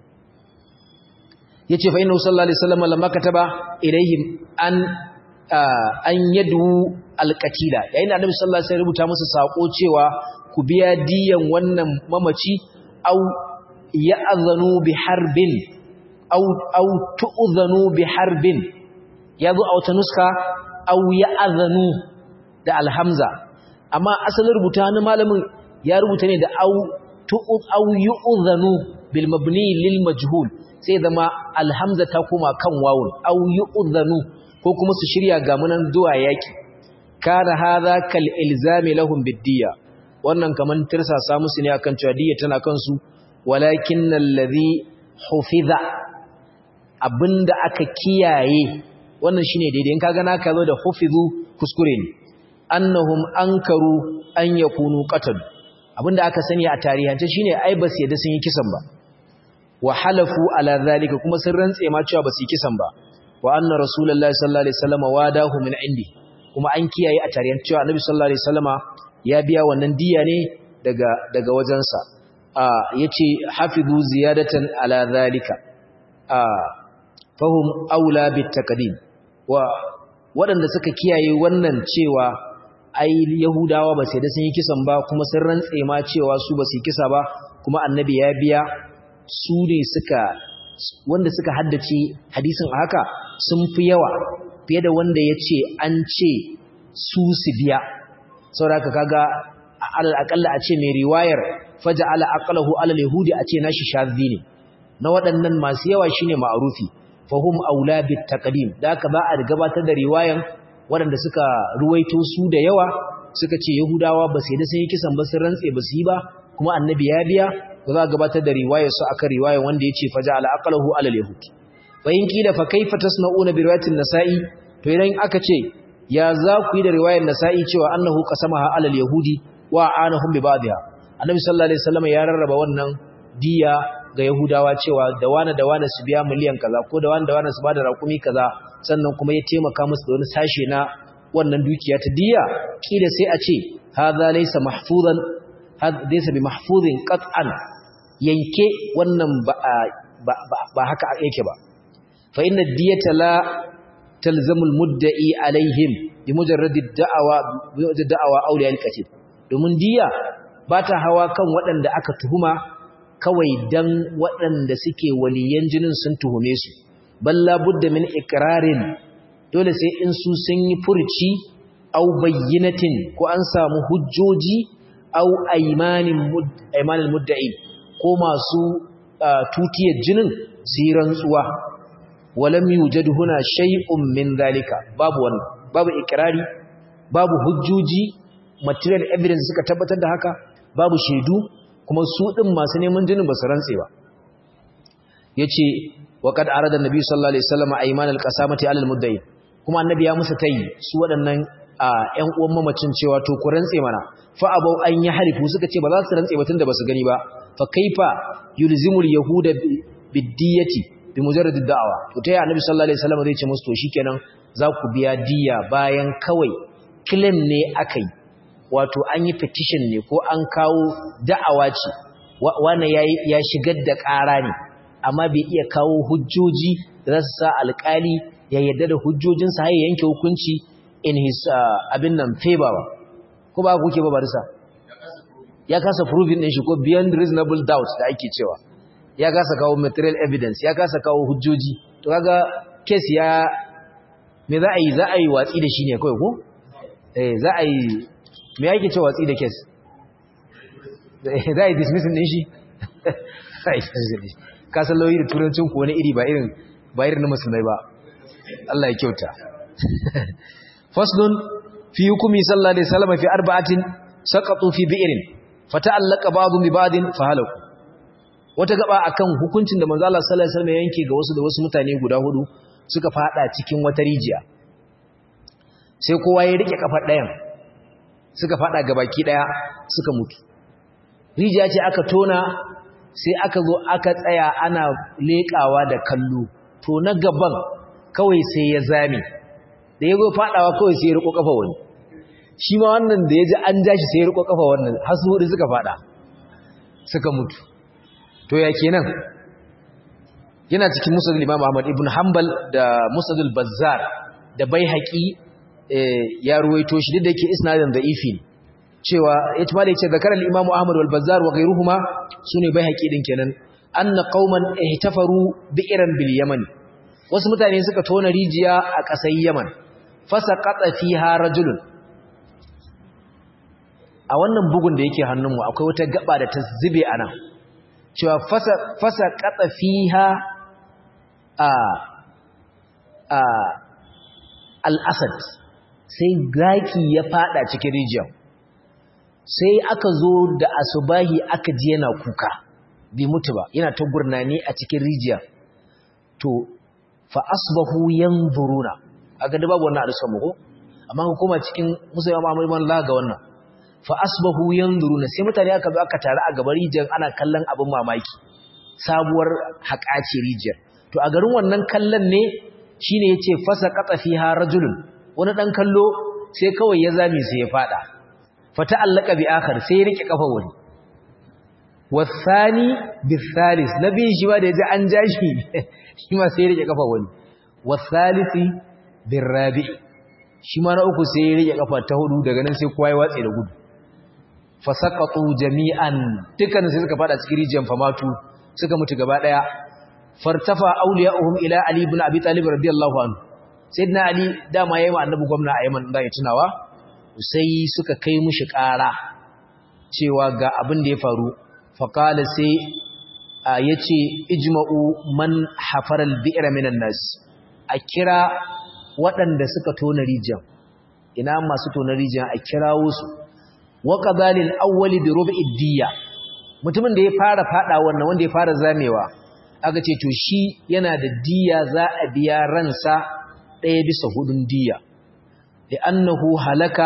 yace fa inna sallallahu alaihi wasallam lamma kataba ilaihim an an yadu alqatila yayin da annabi sallallahu alaihi wasallam rubuta musu sako cewa ku biya diyan wannan mamaci au ya'zanu bi harbin au au tu'zanu bi harbin yazo a wata nuska au ya'zanu da alhamza amma asalin rubuta na malamin ya rubuta ne da au tu'u au yu'zanu bil mabni lil majhul sai zama alhamza ta koma kan wawun au yu'dhanu ko kuma su shirya ga munan zuwa yaki kana hadha kal ilzami lahum biddiya wannan kaman tirsasa musu ne akan cewa diyya tana kansu walakin alladhi hufiza abinda aka kiyaye wannan shine daidai in kaga naka zo da hufizu kuskure ne annahum ankaru an yakunu qatal abinda aka sani a tarihance shine ai ba su yadda sun yi kisan ba wa halafu ala zalika kuma sun rantse ma cewa ba su yi kisan ba wa anna rasulullahi sallallahu alaihi wasallam wadahu min indi kuma an kiyaye a tarihin cewa annabi sallallahu alaihi wasallama ya biya wannan diya ne daga daga wajensa a yace hafizu ziyadatan ala zalika a fahum aula bit taqdim wa waɗanda suka kiyaye wannan cewa ai yahudawa ba sai da sun yi kisan ba kuma sun rantse ma cewa su ba su yi kisa ba kuma annabi ya biya su ne suka wanda suka haddace hadisin haka sun fi yawa fiye da wanda ya ce an ce su su biya sauraka kaga alal akalla a ce mai riwayar faja ala aqalahu alal yahudi a ce nashi shadhi ne na waɗannan masu yawa shine ma'rufi fahum aula bit taqdim da haka ba a gabatar da riwayan waɗanda suka ruwaito su da yawa suka ce yahudawa ba sai da sun yi kisan ba sun rantse ba su yi ba kuma annabi ya biya to za a gabatar da riwayar su akan riwayar wanda yace faja'ala aqlahu ala al-yahud fa in kila fa kaifa tasna'una bi riwayatin nasa'i to idan aka ce ya za ku yi da riwayar nasa'i cewa annahu qasamaha ala al-yahudi wa anahum bi ba'dha annabi sallallahu alaihi wasallam ya rarraba wannan diya ga yahudawa cewa da wani da wani su biya miliyan kaza ko da wani da wani su bada rakumi kaza sannan kuma ya taimaka musu da wani sashe na wannan dukiya ta diya kila sai a ce hadha laysa mahfuzan laysa bi mahfuzin qat'an yanke wannan ba ba haka yake ba fa inna diyata la talzamu almudda'i alaihim bi mujarrad ad-da'wa bi da'wa awliya al-qatil domin diya ba ta hawa kan waɗanda aka tuhuma kawai dan waɗanda suke waliyan jinin sun tuhume su balla budda min ikrarin dole sai in su sun yi furci au bayyinatin ko an samu hujjoji au aymanin aymanil mudda'i ko masu tutiyar jinin su yi rantsuwa walam yujad huna shay'un min zalika babu wannan babu ikrari babu hujjoji material evidence suka tabbatar da haka babu shaidu kuma su din masu neman jinin ba su rantse ba yace wa qad arada annabi sallallahu alaihi wasallam ayman alqasamati alal mudda'i kuma annabi ya musu tayi su waɗannan ƴan uwan mamacin cewa to ku rantse mana fa abau an yi harifu suka ce ba za su rantse ba tunda ba su gani ba fa kaifa yulzimul yahuda biddiyati bi mujarrad da'awa to tayi annabi sallallahu alaihi wasallam zai ce musu to shikenan za ku biya diya bayan kawai claim ne akai wato an yi petition ne ko an kawo da'awa ce wanda ya shigar da ƙara ne amma bai iya kawo hujjoji da za su sa alƙali ya yarda da hujjojinsa har yanke hukunci in his abin nan favor ba ko ba kuke ba barisa ya kasa proving din shi ko beyond reasonable doubt da ake cewa ya kasa kawo material evidence ya kasa kawo hujjoji to kaga case ya me za a yi za a yi watsi da shi ne kawai ko eh za a yi me yake cewa watsi da case za a yi dismissing din shi ka san lauyi da turancin ku wani iri ba irin ba irin na musulmai ba Allah ya kyauta faslun fi hukumi sallallahu alaihi wasallam fi arba'atin saqatu fi bi'rin fata'allaqa ba'dhum bi ba'din fahalaku wata gaba akan hukuncin da manzo Allah sallallahu alaihi wasallam yanke ga wasu da wasu mutane guda hudu suka fada cikin wata rijiya sai kowa ya rike kafar ɗayan suka fada gabaki daya suka mutu rijiya ce aka tona sai aka zo aka tsaya ana leƙawa da kallo to na gaban kawai sai ya zame da ya zo fadawa kawai sai ya riko kafa wani shi ma wannan da ya ji an ja shi sai ya riko kafa wannan har su hudu suka fada suka mutu to ya kenan yana cikin musadul imam ahmad ibn hanbal da musadul bazzar da baihaqi ya ruwaito shi duk da yake isnadin da'ifi ne cewa yace malai ce zakar al-imam ahmad wal bazzar wa ghayruhuma sune baihaqi din kenan anna qauman ihtafaru bi'ran bil yaman wasu mutane suka tona rijiya a ƙasar yaman fasaqata fiha rajulun a wannan bugun da yake hannunmu akwai wata gaba da ta zube anan cewa fasa fasaqata fiha a a al-asad sai gaki ya fada cikin rijiyar sai aka zo da asubahi aka ji yana kuka bai mutu ba yana ta gurnani a cikin rijiya to fa asbahu yanzuruna aga da babu wannan alisan muko amma ko kuma cikin musa ya mamuri man ga wannan fa asbahu yanzuruna sai mutane aka zo aka tare a gaban rijiyar ana kallon abin mamaki sabuwar haƙaci rijiyar to a garin wannan kallon ne shine yace fasa qata fiha rajulun wani dan kallo sai kawai ya zame sai ya fada fata allaka bi akhar sai ya rike kafa wani wasani bisalis nabi shi ba da yaji an jashi shi ma sai ya rike kafa wani wasalisi birabi shi ma na uku sai ya rike kafa ta hudu daga nan sai kowa ya watse da gudu fasaqatu jami'an dukkan sai suka fada cikin rijiyar famatu suka mutu gaba daya fartafa awliya'uhum ila ali ibn abi talib radiyallahu anhu sayyidina ali dama yayi ma annabi gwamna a Yaman da ya tunawa sai suka kai mushi ƙara cewa ga abin da ya faru faqala sai yace ijma'u man hafara al-bi'ra minan nas a kira waɗanda suka tona rijiyar ina masu tona rijiyar a kirawo su wa qadalil awwali bi rub'i diyya mutumin da ya fara fada wannan wanda ya fara zamewa aka ce to shi yana da diya za a biya ransa ɗaya bisa hudun diya da annahu halaka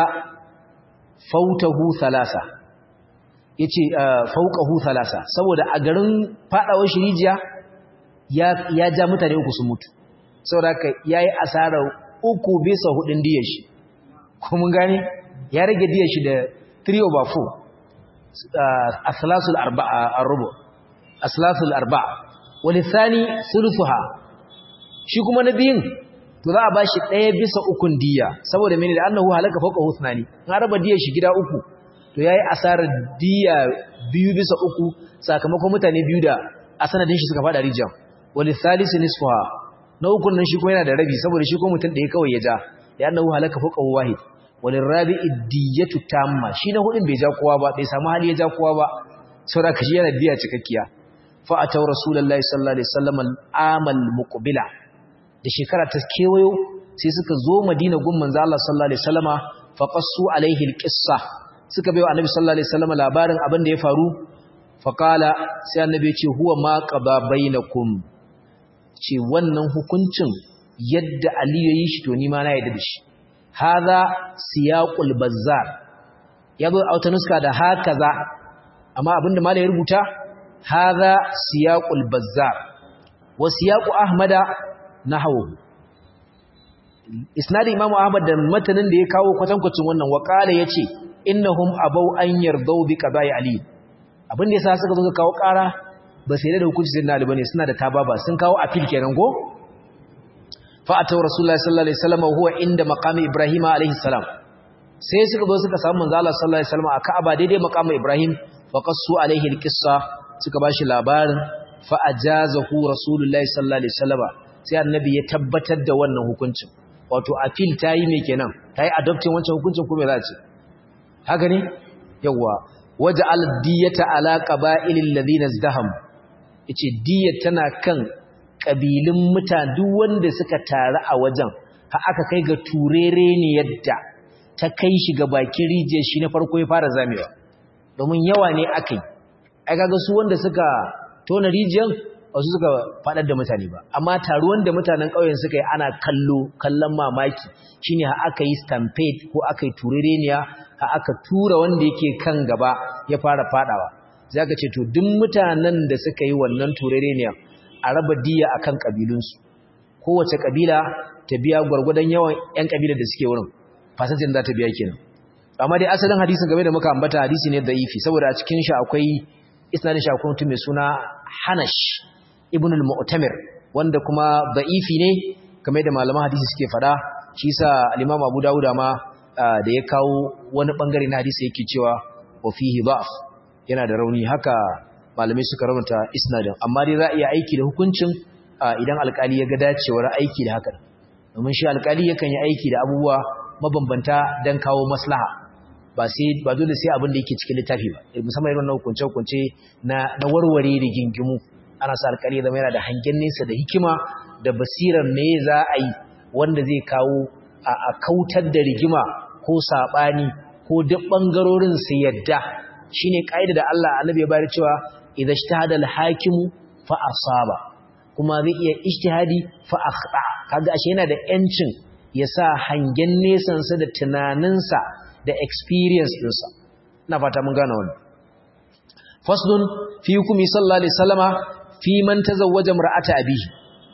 fautahu thalasa yace fauqahu thalasa saboda a garin fadawar shirijiya ya ya ja mutane uku sun mutu saboda haka yayi asara uku bisa hudun diyar shi ko mun gane ya rage diyar shi da 3 over 4 aslasul arba'a arbu aslasul arba'a walithani thuluthuha shi kuma nabiyin to za a bashi ɗaya bisa ukun diya saboda mene da annahu halaka fawqa husnani in araba diyar shi gida uku to yayi asarar diya biyu bisa uku sakamakon mutane biyu da a sanadin shi suka fada rijiyar walithalisi nisfuha na ukun nan shi kuma yana da rabi saboda shi ko mutum ɗaya kawai ya ja da annahu halaka fawqa wahid walirabi'i diyatu tamma shi na hudin bai ja kowa ba bai samu hali ya ja kowa ba saboda kashi yana diya cikakkiya fa ataw rasulullahi sallallahu alaihi wasallam al-amal muqbila da shekara ta kewayo sai suka zo madina gun manzo Allah sallallahu alaihi wasallama fa qassu alaihi al-qissa suka bayo annabi sallallahu alaihi wasallama labarin abin da ya faru fa qala sai annabi ya ce huwa ma qada bainakum ce wannan hukuncin yadda aliyu ya yi shi to ni ma na yadda da shi hadha siyaqul bazzar yazo a wata nuska da hakaza amma abinda malai ya rubuta hadha siyaqul bazzar wa siyaqu ahmada nahwu isnad imam ahmad da matanin da ya kawo kwatankwacin wannan wa qala yace innahum abau an yardau bi qada'i ali abinda yasa suka zo kawo ƙara ba sai da hukunci sai na ali bane suna da tababa sun kawo appeal kenan ko fa'atau rasulullahi sallallahu alaihi wasallam huwa inda maqami ibrahim alaihi salam sai suka zo suka samu manzo Allah sallallahu alaihi wasallam a Ka'aba daidai maqami ibrahim fa qassu alaihi alqissa suka bashi labarin fa ajazahu rasulullahi sallallahu alaihi wasallam sai annabi ya tabbatar da wannan hukuncin wato appeal tayi me kenan tayi adopting wancan hukuncin ko me za a ce haka ne yawa waja'al diyata ala qaba'ilil ladina izdaham yace diyat tana kan ƙabilun mutane duk wanda suka taru a wajen ha aka kai ga turere ne yadda ta kai shi ga bakin rijiyar shi na farko ya fara zamewa domin yawa ne aka yi ai kaga su wanda suka tona rijiyar wasu suka faɗar da mutane ba amma taruwan da mutanen ƙauyen suka yi ana kallo kallon mamaki shine ha aka yi stampede ko aka yi turereniya ha aka tura wanda yake kan gaba ya fara faɗawa sai aka ce to duk mutanen da suka yi wannan turereniya a raba diya akan kabilunsu kowace kabila ta biya gwargwadon yawan ƴan kabilar da suke wurin fasantin za ta biya kenan amma dai asalin hadisin game da muka ambata hadisi ne da'ifi saboda a cikin shi akwai isnadin shi akwai mutum mai suna Hanash ibn al-Mu'tamir wanda kuma da'ifi ne game da malaman hadisi suke fada shi yasa al-Imam Abu Dawud ma da ya kawo wani bangare na hadisi yake cewa wa fihi da'f yana da rauni haka malamai suka rubuta isnadin amma dai za a iya aiki da hukuncin idan alkali ya ga dacewar aiki da haka domin shi alkali yakan yi aiki da abubuwa mabambanta don kawo maslaha ba sai ba dole sai abin da yake cikin littafi ba musamman irin na hukunce hukunce na na warware da gingimu ana sa alkali zama yana da hangen nesa da hikima da basirar me za a yi wanda zai kawo a kautar da rigima ko sabani ko duk bangarorin su yadda shine kaida da Allah annabi ya bayar cewa idza ijtahada al-hakimu fa asaba kuma zai iya ijtihadi fa akhta kaga ashe yana da yancin ya sa hangen nesan sa da tunaninsa da experience dinsa ina fata mun gane wannan faslun fi hukumi sallallahu alaihi wasallama fi man tazawwaja mar'ata abihi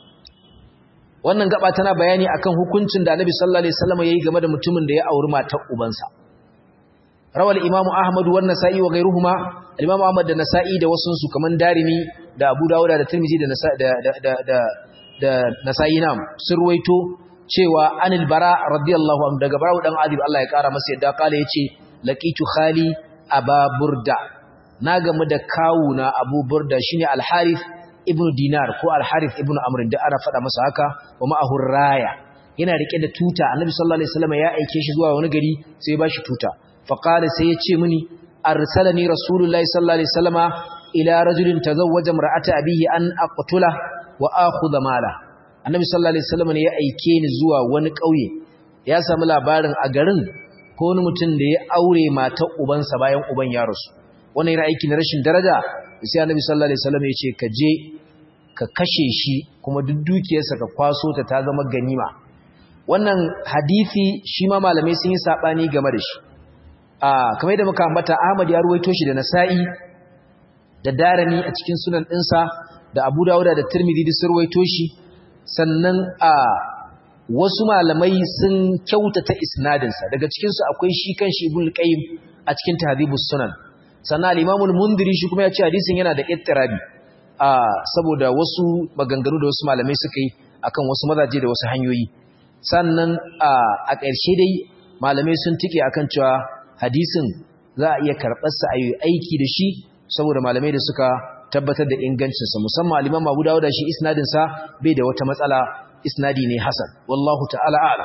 wannan gaba tana bayani akan hukuncin da annabi sallallahu alaihi wasallama yayi game da mutumin da ya auri matar ubansa rawal imam ahmad wa nasa'i wa ghayruhuma al-imam ahmad da nasa'i da wasun su kaman darimi da abu dawud da tirmidhi da da da da da nasa'i nam surwaito cewa anil bara radiyallahu anhu daga bara dan adib Allah ya kara masa yadda kala yace laqitu khali aba burda na gamu da kawuna abu burda shine al-harith ibn dinar ko al-harith ibn amr da ana fada masa haka wa ma'ahu raya yana rike da tuta annabi sallallahu alaihi wasallam ya aike shi zuwa wani gari sai ya bashi tuta فقال سيتشي مني أرسلني رسول الله صلى الله عليه وسلم إلى رجل تزوج امرأة أبيه أن أقتله وآخذ ماله النبي صلى الله عليه وسلم ya aike ni zuwa wani ƙauye ya samu labarin a garin ko wani mutum da ya aure matar ubansa bayan uban ya rasu wannan yana aiki na rashin daraja sai annabi sallallahu alaihi wasallam ya ce ka je ka kashe shi kuma duk dukiyarsa ka kwaso ta ta zama ganima wannan hadisi shi ma malamai sun yi sabani game da shi a kamar yadda muka ambata Ahmad ya ruwaito shi da Nasa'i da Darimi a cikin sunan ɗinsa da Abu Dawud da Tirmidhi duk sun ruwaito shi sannan a wasu malamai sun kyautata isnadinsa daga cikin su akwai shi kanshi Ibn Qayyim a cikin Tahdhibus Sunan sannan al-Imam al-Mundhiri shi kuma ya ce hadisin yana da ittirabi a saboda wasu maganganu da wasu malamai suka yi akan wasu mazaje da wasu hanyoyi sannan a ƙarshe dai malamai sun tike akan cewa hadisin za a iya karɓarsa a yi aiki da shi saboda malamai da suka tabbatar da ingancinsa musamman aliman abu dawo da shi isnadinsa bai da wata matsala isnadi ne hasan wallahu ta'ala ala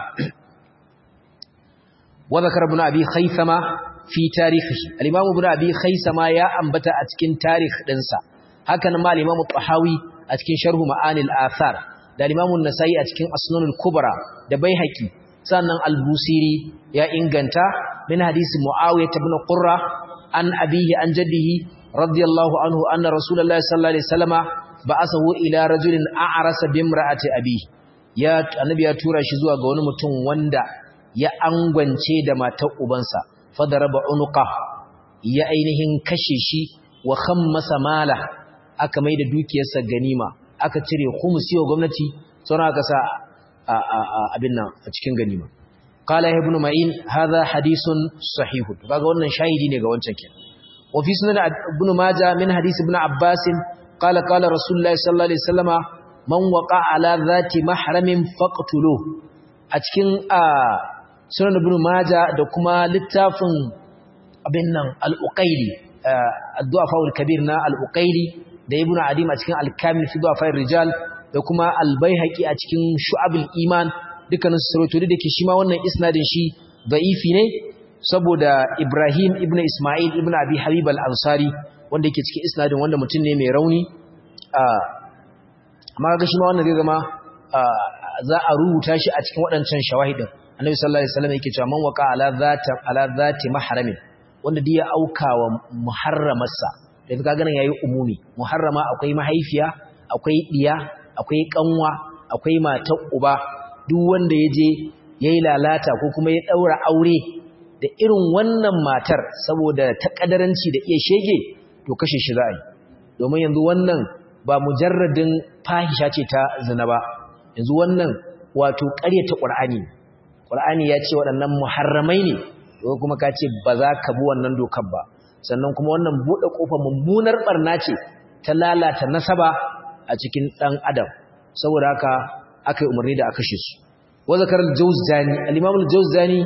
wa zakar ibn abi khaythama fi tarihihi al-imam ibn abi khaythama ya ambata a cikin tarikh dinsa haka nan ma al-imam tahawi a cikin sharh ma'anil athar da al-imam an-nasai a cikin asnanul kubra da baihaqi sannan al-busiri ya inganta min hadisi muawiyah ibn qurra an abihi an jaddihi radiyallahu anhu anna rasulullahi sallallahu alaihi wasallama ba'athahu ila rajulin a'rasa bi imra'ati abihi ya annabi ya tura shi zuwa ga wani mutum wanda ya angwance da matar ubansa fadaraba unuqa ya ainihin kashe shi wa khammasa mala aka mai da dukiyarsa ganima aka cire khumsi wa gwamnati sauran aka sa abin nan a cikin ganima qala ibn ma'in hadha hadithun sahih kaga wannan shahidi ne ga wancan kin wa fi sunan ibn majah min hadith ibn abbas qala qala rasulullahi sallallahu alaihi wasallama man waqa ala dhati mahramin faqtuluhu a cikin sunan ibn majah da kuma littafin abin nan al-uqayli ad-du'afa al-kabir na al-uqayli da ibn adim a cikin al-kamil fi du'afa rijal da kuma al-baihaqi a cikin shu'abul iman dukkanin sarautu da ke shi ma wannan isnadin shi da'ifi ne saboda Ibrahim ibn Ismail ibn Abi Habib al-Ansari wanda yake cikin isnadin wanda mutum ne mai rauni amma ga shi ma wannan zai zama za a rubuta shi a cikin waɗancan shawahidin Annabi sallallahu alaihi wasallam yake cewa man waqa ala zati ala zati mahramin wanda da ya auka wa muharramarsa da kaga ganin yayi umumi muharrama akwai mahaifiya akwai diya akwai kanwa akwai matar uba duk wanda ya je ya yi lalata ko kuma ya ɗaura aure da irin wannan matar saboda ta ƙadaranci da iya shege to kashe shi za a yi domin yanzu wannan ba mujarradin fahisha ce ta zina ba yanzu wannan wato ƙaryata ƙur'ani ƙur'ani ya ce waɗannan muharramai ne to kuma ka ce ba za ka bi wannan dokar ba sannan kuma wannan buɗe ƙofar mummunar ɓarna ce ta lalata nasaba a cikin ɗan adam saboda haka aka yi umarni da aka kashe su wazakar al-jawzani al-imam al-jawzani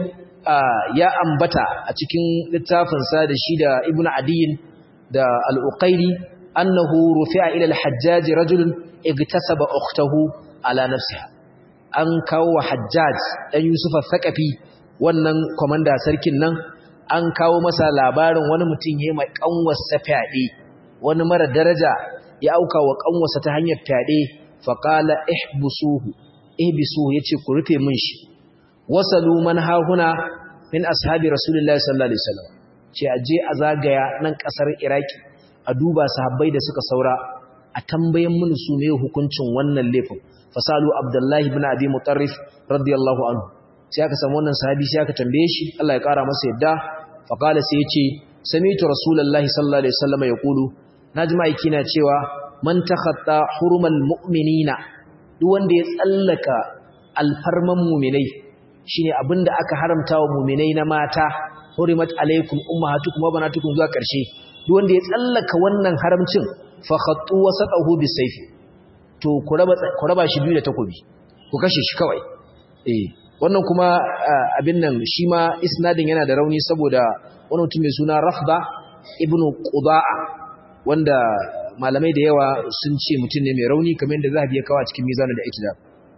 ya ambata a cikin littafinsa da shi da ibn adiyin da al-uqayli annahu rufi'a ila al-hajjaj rajulun igtasaba ukhtahu ala nafsiha an kawo wa hajjaj dan yusuf al-thaqafi wannan komanda sarkin nan an kawo masa labarin wani mutum yayi mai kanwarsa fyaɗe wani mara daraja ya auka wa kanwarsa ta hanyar fyaɗe faqala ihbusuhu ihbisuhu yace ku rufe min shi wasalu man hahuna min ashabi rasulullahi sallallahu alaihi wasallam ce aje a zagaya nan kasar iraki a duba sahabbai da suka saura a tambayen mun su ne hukuncin wannan laifin fasalu abdullahi ibn abi mutarrif radiyallahu anhu sai aka samu wannan sahabi sai aka tambaye shi Allah ya kara masa yadda fa qala sai yace sami'tu rasulullahi sallallahu alaihi wasallam yaqulu najma aiki na cewa man takhatta hurumal mu'minina duk wanda ya tsallaka alfarman mu'minai shine abinda aka haramta wa mu'minai na mata hurimat alaikum ummahatukum wa banatukum zuwa karshe duk wanda ya tsallaka wannan haramcin fa khattu wasatahu bisayfi to ku raba ku raba shi biyu da takobi ku kashe shi kawai eh wannan kuma abin nan shi ma isnadin yana da rauni saboda wani mutum mai suna Rafda ibnu Qudaa wanda malamai da yawa sun ce mutum ne mai rauni kamar yadda Zahabi ya kawo a cikin Mizan da Iktidal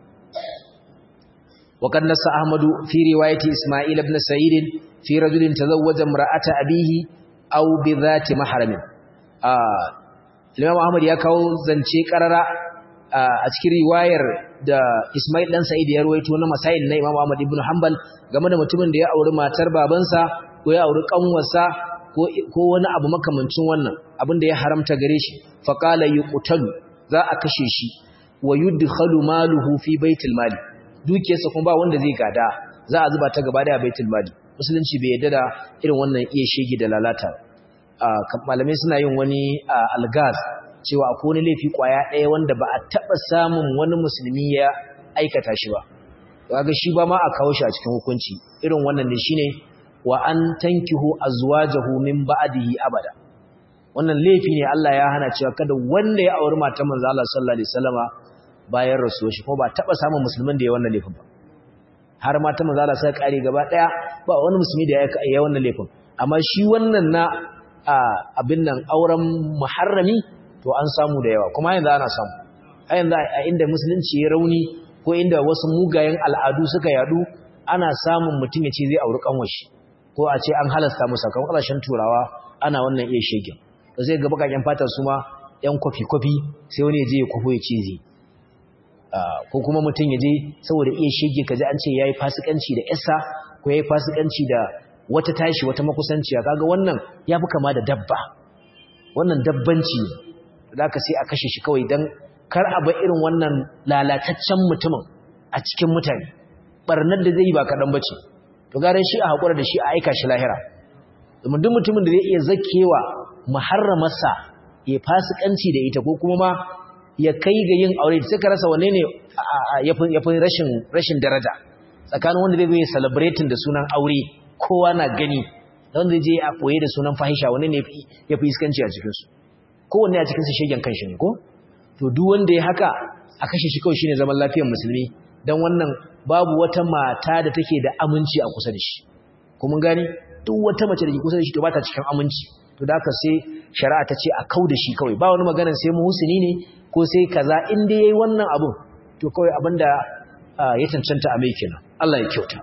وقد نص أحمد في رواية إسماعيل بن سعيد في رجل تزوج امرأة أبيه أو بذات محرم آه الإمام أحمد يكاو زنشي قرر a cikin riwayar da Ismail dan Sa'id ya ruwaito na masail na Imam Ahmad ibn Hanbal game da mutumin da ya auri matar babansa ko ya auri kanwarsa ko wani abu makamancin wannan abin da ya haramta gare shi faqala yuqtalu za a kashe shi wa yudkhalu maluhu fi baitil mali dukiyarsa kuma ba wanda zai gada za a zuba ta gaba da baitul mali musulunci bai yadda da irin wannan iya shege da lalata malamai suna yin wani algaz cewa akwai wani laifi kwaya ɗaya wanda ba a taɓa samun wani musulmi ya aikata shi ba kaga shi ba ma a kawo shi a cikin hukunci irin wannan ne shine wa an tankihu azwajahu min ba'dihi abada wannan laifi ne Allah ya hana cewa kada wanda ya auri matar manzo Allah sallallahu alaihi wasallama bayan rasuwar shi kuma ba taɓa samun musulmin da ya wannan laifin ba har mata manzo Allah sai kare gaba daya ba wani musulmi da ya yi wannan laifin amma shi wannan na abin nan auren muharrami to an samu da yawa kuma yanzu ana samu a yanzu a inda musulunci ya rauni ko inda wasu mugayen al'adu suka yadu ana samun mutum ya ce zai auri kanwashi ko a ce an halasta musa kan ƙarshen turawa ana wannan iya shegin da zai ga bakaken fatar su ma yan kwafi-kwafi sai wani ya je ya kwafo ya ce zai ko kuma mutum ya je saboda iya shege kaji an ce ya yi fasikanci da yasa ko ya yi fasikanci da wata tashi wata makusanciya kaga wannan ya fi kama da dabba wannan dabbanci ne da ka sai a kashe shi kawai don kar a bar irin wannan lalataccen mutumin a cikin mutane barnar da zai yi ba kaɗan bace to garin shi a haƙura da shi a aika shi lahira domin duk mutumin da zai iya zakewa muharramarsa ya fasikanci da ita ko kuma ma ya kai ga yin aure sai ka rasa wanne ne yafi rashin rashin daraja tsakanin wanda zai yi celebrating da sunan aure kowa na gani da wanda zai je a koye da sunan fahisha wanne ne yafi iskanci a cikin su kowanne a cikin su shegen kanshi ne ko to duk wanda ya haka a kashe shi kawai shine zaman lafiyar musulmi dan wannan babu wata mata da take da aminci a kusa da shi ko mun gane duk wata mace da ke kusa da shi to ba ta cikin aminci to da haka sai shari'a ta ce a kau da shi kawai ba wani maganar sai mu husuni ne ko sai kaza in dai yayi wannan abun to kawai abinda ya cancanta a mai kenan Allah ya kyauta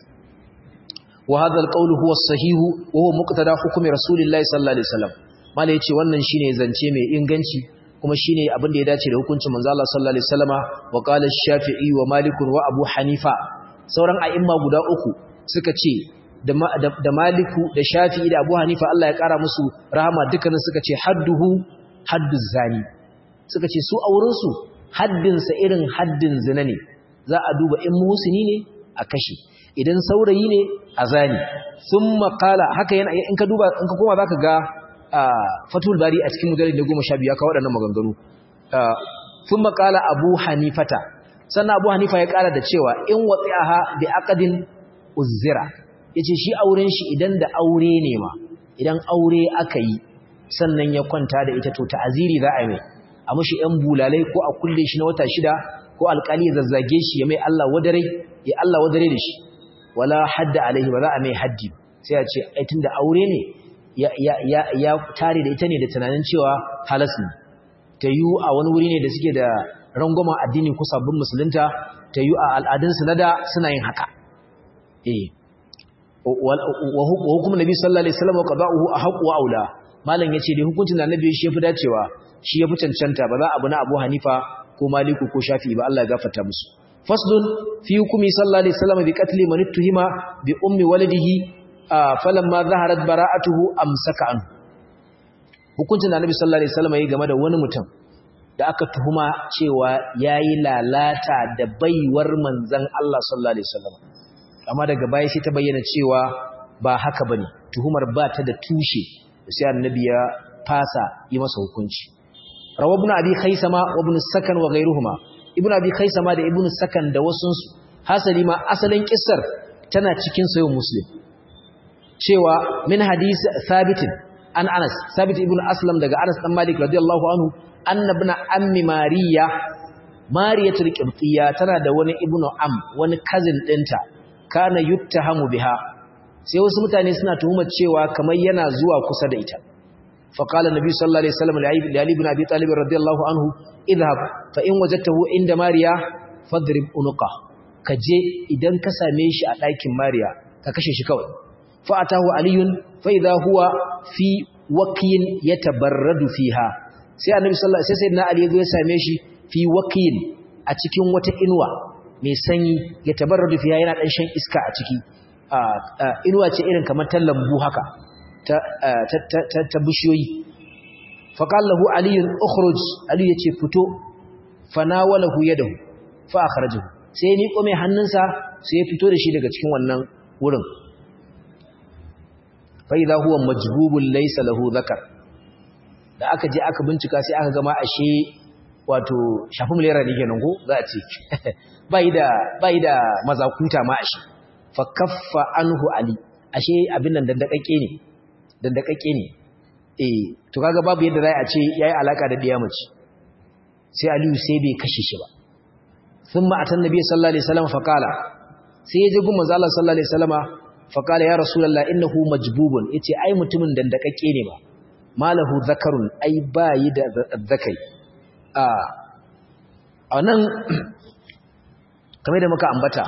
wa hadha alqawlu huwa as-sahih wa huwa muqtada hukmi rasulillahi sallallahu alaihi wasallam mala yace wannan shine zance mai inganci kuma shine abin da ya dace da hukuncin manzo Allah sallallahu alaihi wasallama wa qala ash-shafi'i wa malik wa abu hanifa sauran a'imma guda uku suka ce da maliku da shafi'i da abu hanifa Allah ya kara musu rahama dukkanin suka ce hadduhu haddu zani suka ce su a wurinsu haddinsa irin haddin zina ne za a duba in muhusini ne a kashe idan saurayi ne a zani sun makala haka yana in ka duba in ka koma za ka ga fatul bari a cikin mujallar da goma sha biyu ya kawo waɗannan maganganu sun makala abu hanifata sannan abu hanifa ya ƙara da cewa in watsi aha da akadin uzira ya ce shi auren shi idan da aure ne ma idan aure aka yi sannan ya kwanta da ita to ta'aziri za a yi mai a mashi ‘yan bulalai ko a kulle shi na wata shida ko alƙali ya zazzage shi ya mai Allah wadare ya Allah wadare da shi wala hadda alaihi ba za a mai haddi sai a ce aitin da aure ne ya tare da ita ne da tunanin cewa halas ne ta yi a wani wuri ne da suke da rangwama addini ko sabbin musulunta ta yi a al'adunsu na da suna yin haka eh wa hukumin nabi sallallahu alaihi wasallam wa qada'uhu ahqqu wa aula malam yace dai hukuncin da annabi shi yafi dacewa shi yafi cancanta ba za abu na Abu Hanifa ko Maliku ko Shafi'i ba Allah ya gafarta musu faslun fi hukumi sallallahu alaihi wasallam bi qatli man tuhima bi ummi waladihi falamma zaharat bara'atuhu amsaka an hukuncin da annabi sallallahu alaihi wasallam yayi game da wani mutum da aka tuhuma cewa yayi lalata da baiwar manzon Allah sallallahu alaihi wasallam amma daga baya sai ta bayyana cewa ba haka bane tuhumar ba ta da tushe sai annabi ya fasa yi masa hukunci rawa ibn abi khaisama wa ibn sakan wa ghayruhuma ibn abi khaisama da ibn sakan da wasun su hasali ma asalin kissar tana cikin sayo muslim cewa min hadith thabit an anas thabit ibn aslam daga anas dan malik radiyallahu anhu anna ibn ammi mariya mariyatul qibtiyya tana da wani ibnu am wani cousin dinta kana yuttahamu biha sai wasu mutane suna tuhumar cewa kamar yana zuwa kusa da ita faqala nabi sallallahu alaihi wasallam li ali ibn abi talib radiyallahu anhu idhhab fa in wajadtahu inda mariya fadrib unuqa kaje idan ka same shi a ɗakin mariya ka kashe shi kawai fa atahu aliyun fa idha huwa fi waqiyin yatabarradu fiha sai annabi sallallahu alaihi wasallam sai sayyidina ali ya zo ya same shi fi waqiyin a cikin wata inuwa mai sanyi ya tabarradu fiya yana dan shan iska a ciki inuwa ce irin kamar ta lambu haka ta ta bishiyoyi faqala lahu ali ukhruj ali yace fito fanawalahu yadahu fa akhrajahu sai ni kome hannunsa sai ya fito da shi daga cikin wannan wurin fa idha huwa majbubun laysa lahu dhakar da aka je aka bincika sai aka gama ashe wato shafi mulera ne kenan ko za a ce bai da bai da mazakuta ma ashe fa kaffa anhu ali ashe abin nan dandakakke ne dandakakke ne eh to kaga babu yadda za a ce yayi alaka da diya mace sai aliyu sai bai kashe shi ba thumma atan nabiy sallallahu alaihi wasallam fa qala sai ya je gun manzo Allah sallallahu alaihi wasallama fa qala ya rasulullah innahu majbubun yace ai mutumin dandakakke ne ba malahu zakarun ai bayi da zakai a anan kamar da muka ambata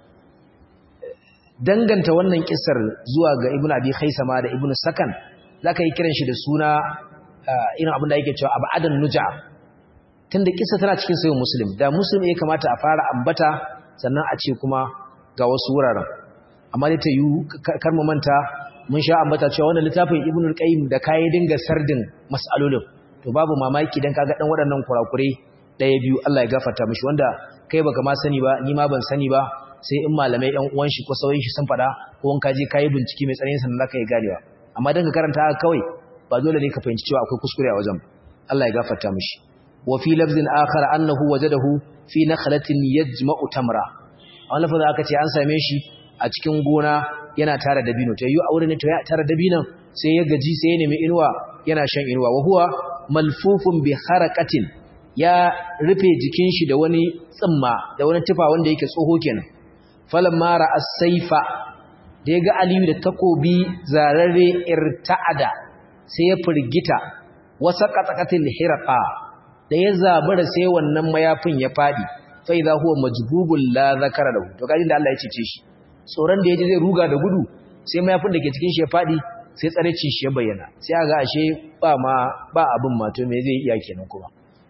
danganta wannan kissar zuwa ga ibnu abi khaisama da ibnu sakan zaka yi kiran shi da suna irin abin da yake cewa abadan nuja tunda kissa tana cikin sayin muslim da muslim ya kamata a fara ambata sannan a ce kuma ga wasu wuraren amma dai ta yi kar mu manta mun sha ambata cewa wannan littafin ibnu qayyim da kai dinga sardin mas'alolin to babu mamaki dan kaga dan waɗannan kurakure daya biyu Allah ya gafarta mishi wanda kai baka ma sani ba ni ma ban sani ba sai in malamai ɗan uwan shi ko sauyin shi sun faɗa ko in ka je kai bincike mai tsanani sannan zaka yi ganewa amma dan ka karanta haka kawai ba dole ne ka fahimci cewa akwai kuskure a wajen Allah ya gafarta mishi wa fi lafzin akhar annahu wajadahu fi nakhlatin yajma'u tamra a wannan lafazin aka ce an same shi a cikin gona yana tara dabino to yi aure ne to ya tara dabinon sai ya gaji sai ya nemi inuwa yana shan inuwa wa huwa malfufun bi haraqatin ya rufe jikin shi da wani tsimma da wani tufa wanda yake tsoho kenan falamma ra'a saifa da ya ga aliyu da takobi zararre irta'ada sai ya firgita wasa qatsaqatil hiraqa da ya zabura sai wannan mayafin ya fadi fa idha huwa majbubul la zakara lahu to kaji da Allah ya cece shi tsoron da yaji zai ruga da gudu sai mayafin da ke cikin shi ya fadi sai tsarecin shi ya bayyana sai aga ashe ba ma ba abin ma to me zai iya kenan kuma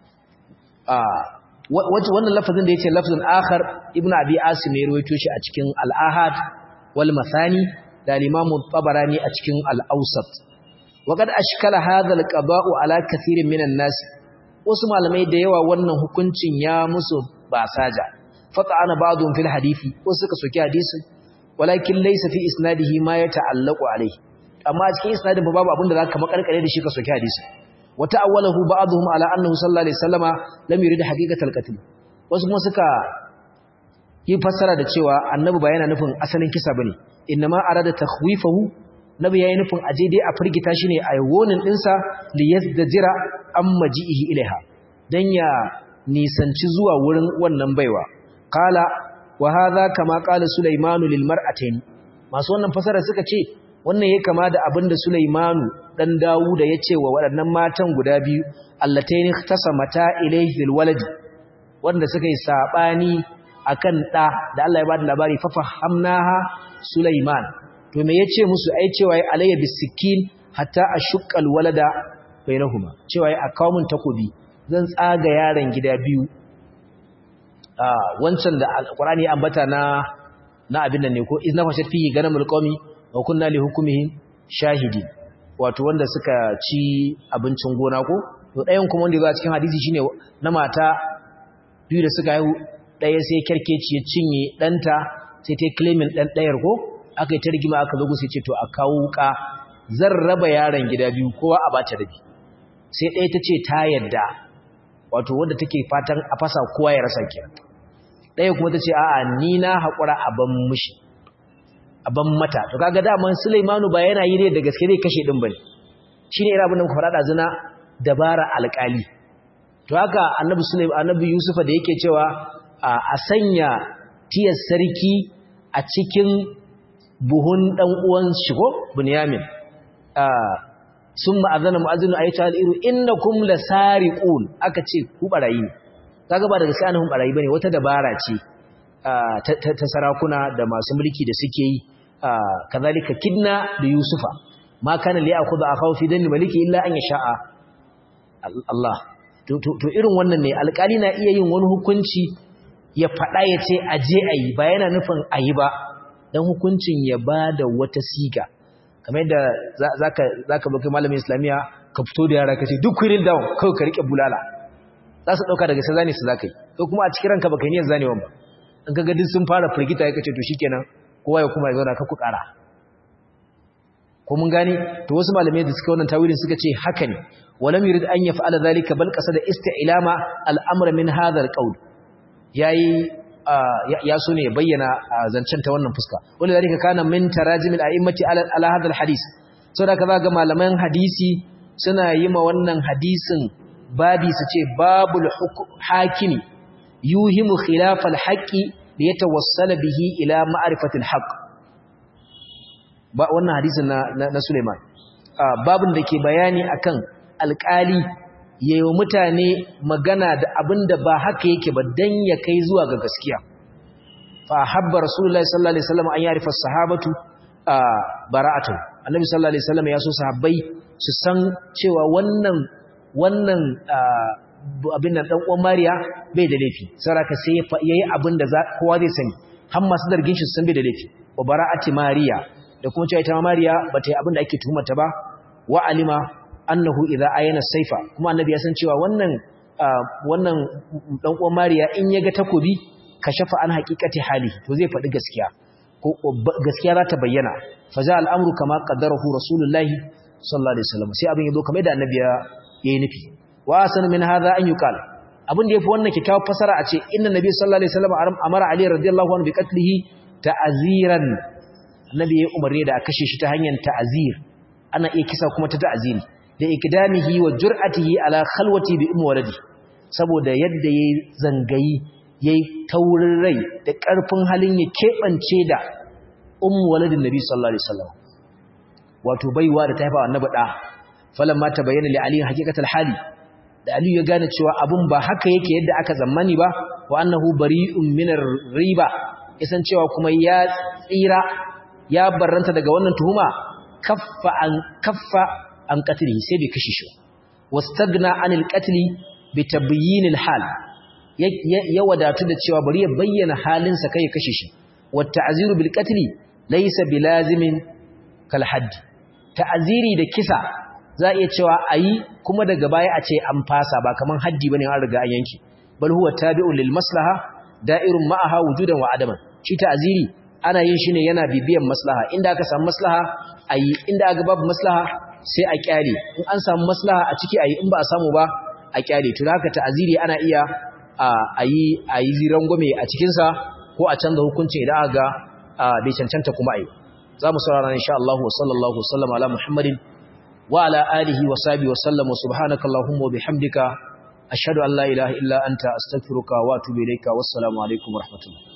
a wannan lafazin da yace lafzun akhar ibnu abi asim ya rawaito shi a cikin al-ahad wal mathani da al-imam tabarani a cikin al-awsat waqad ashkala hadha al-qada'u ala kathirin minan nas wasu malamai da yawa wannan hukuncin ya musu basaja fata'ana ba'dhum fil hadisi wasu suka soki hadisin walakin laysa fi isnadihi ma yata'allaqu alayhi amma cikin isnadin babu abin da zaka makarkare da shi ka soki hadisin وتأوله بعضهم على أنه صلى الله عليه وسلم لم يريد حقيقة القتل wasu kuma suka yi fassara da cewa annabi ba yana nufin asalin kisa bane inma arada takhwifahu nabi yayi nufin aje dai a firgita shi ne a wonin dinsa li yazdajira am maji'ihi ilaiha dan ya nisanci zuwa wurin wannan baiwa qala wa hadha kama qala sulaimanu lil mar'atayn masu wannan fassara suka ce wannan ya kama da abin da Sulaimanu dan Dawuda ya ce wa waɗannan matan guda biyu allataini tasamata ilayhi fil walad wanda suka yi sabani akan da da Allah ya bada labari fa fahamnaha Sulaiman to me yace musu ai cewa alayya bisikin hatta ashqal walada bainahuma cewa ai akawun takobi zan tsaga yaron gida biyu ah wancan da alqur'ani ya ambata na na abin nan ne ko izna fashat fi ganamul qawmi wa kunna li hukumihim shahidi wato wanda suka ci abincin gona ko to ɗayan kuma wanda ya cikin hadisi shine na mata biyu da suka haihu ɗaya sai kerkeci ya cinye ɗanta sai ta claiming ɗan ɗayar ko aka yi ta rigima aka zo sai ce to a kawo wuka zan raba yaron gida biyu kowa a bata rabi sai ɗaya ta ce ta yadda wato wanda take fatan a fasa kowa ya rasa kenan ɗaya kuma ta ce a'a ni na haƙura a ban mushi a ban mata to kaga daman Sulaimanu ba yana yi ne da gaske zai kashe din bane shine irin abin da muka faɗa zina dabara alƙali to haka annabi Sulaiman annabi Yusufa da yake cewa a sanya tiyar sarki a cikin buhun dan uwan shi ko Bunyamin summa azana mu'azzinu ayatu al-iru innakum lasariqun aka ce ku barayi ne kaga ba daga sai annabi barayi bane wata dabara ce ta sarakuna da masu mulki da suke yi kazalika kidna da yusufa ma kana li akhudha akhaw fi danni maliki illa an yasha'a Allah to irin wannan ne alƙali na iya yin wani hukunci ya faɗa ya ce aje ayi ba yana nufin ayi ba dan hukuncin ya bada wata siga kamar yadda zaka zaka baka malamin islamiya ka fito da yara ka ce duk kurin down kawai ka rike bulala za su dauka daga sai zane su zakai ko kuma a cikin ranka baka niyyar zanewan ba in kaga duk sun fara firgita ya kace to shikenan kowa ya kuma ya zauna ka ku kara ko mun gane to wasu malamai da suka wannan tawilin suka ce haka ne walam yurid an yaf'ala zalika bal qasada isti'lama al-amr min hadha al-qawl yayi ya so ne bayyana zancen ta wannan fuska wanda zalika kana min tarajimil a'immati ala hadha al-hadith saboda kaza ga malaman hadisi suna yi ma wannan hadisin babi su ce babul hakimi yuhimu khilaf al-haqqi liyatawassala bihi ila ma'rifati al-haqq ba wannan hadisin na na Sulaiman babin da ke bayani akan alƙali yayin mutane magana da abinda ba haka yake ba dan ya kai zuwa ga gaskiya fa habba rasulullahi sallallahu alaihi wasallam an yarifa sahabatu bara'atu annabi sallallahu alaihi wasallam ya so sahabbai su san cewa wannan wannan abin nan dan uwan Mariya bai da laifi saraka sai yayi abin da kowa zai sani har masu dargin shi san bai da laifi wa bara'ati Mariya da kuma cewa ita Mariya bata yi abin da ake tuhumarta ba wa alima annahu idza ayana saifa kuma annabi ya san cewa wannan wannan dan uwan Mariya in yaga takobi kashafa an haqiqati hali to zai faɗi gaskiya ko gaskiya za ta bayyana fa za al'amru kama qaddarahu rasulullahi sallallahu alaihi wasallam sai abin yazo kamar da annabi ya yi nufi wa asan min hadha an yuqal abin da yafi wannan kikkiawar fasara a ce inna nabi sallallahu alaihi wasallam amara ali radiyallahu anhu bi qatlihi ta'ziran annabi ya umarni da a kashe shi ta hanyar ta'zir ana iya kisa kuma ta ta'ziri da ikdamihi wa jur'atihi ala khalwati bi ummi waladi saboda yadda yayi zangayi yayi taurin rai da karfin halin ya kebance da ummu waladin nabi sallallahu alaihi wasallam wato baiwa da ta haifa annabi da falamma tabayyana li ali haqiqatul hali da ali ya gane cewa abun ba haka yake yadda aka zammani ba wa annahu bari'un minar riba isan cewa kuma ya tsira ya barranta daga wannan tuhuma kaffa an kaffa an qatlihi sai bai kashe shi wastagna anil qatli bi tabyin al hal ya wadatu da cewa bari ya bayyana halinsa kai ya kashe shi wa ta'ziru bil qatli laysa bilazimin kal hadd ta'ziri da kisa za iya cewa ayi kuma daga baya a ce an fasa ba kaman haddi bane an riga an yanki bal huwa tabi'un lil maslaha da'irun ma'aha wujudan wa adaman shi ta'ziri ana yin shi ne yana bibiyan maslaha inda aka samu maslaha ayi inda aka babu maslaha sai a kyale in an samu maslaha a ciki ayi in ba a samu ba a kyale to haka ta'ziri ana iya ayi ayi ziran gome a cikin sa ko a canza hukuncin idan aka ga bai cancanta kuma ayi zamu saurara insha Allah wa sallallahu sallam ala muhammadin wa ala alihi wa sahbihi wa sallam wa subhanakallahumma wa bihamdika ashhadu an la ilaha illa anta astaghfiruka wa atubu ilayka wassalamu alaikum wa rahmatullah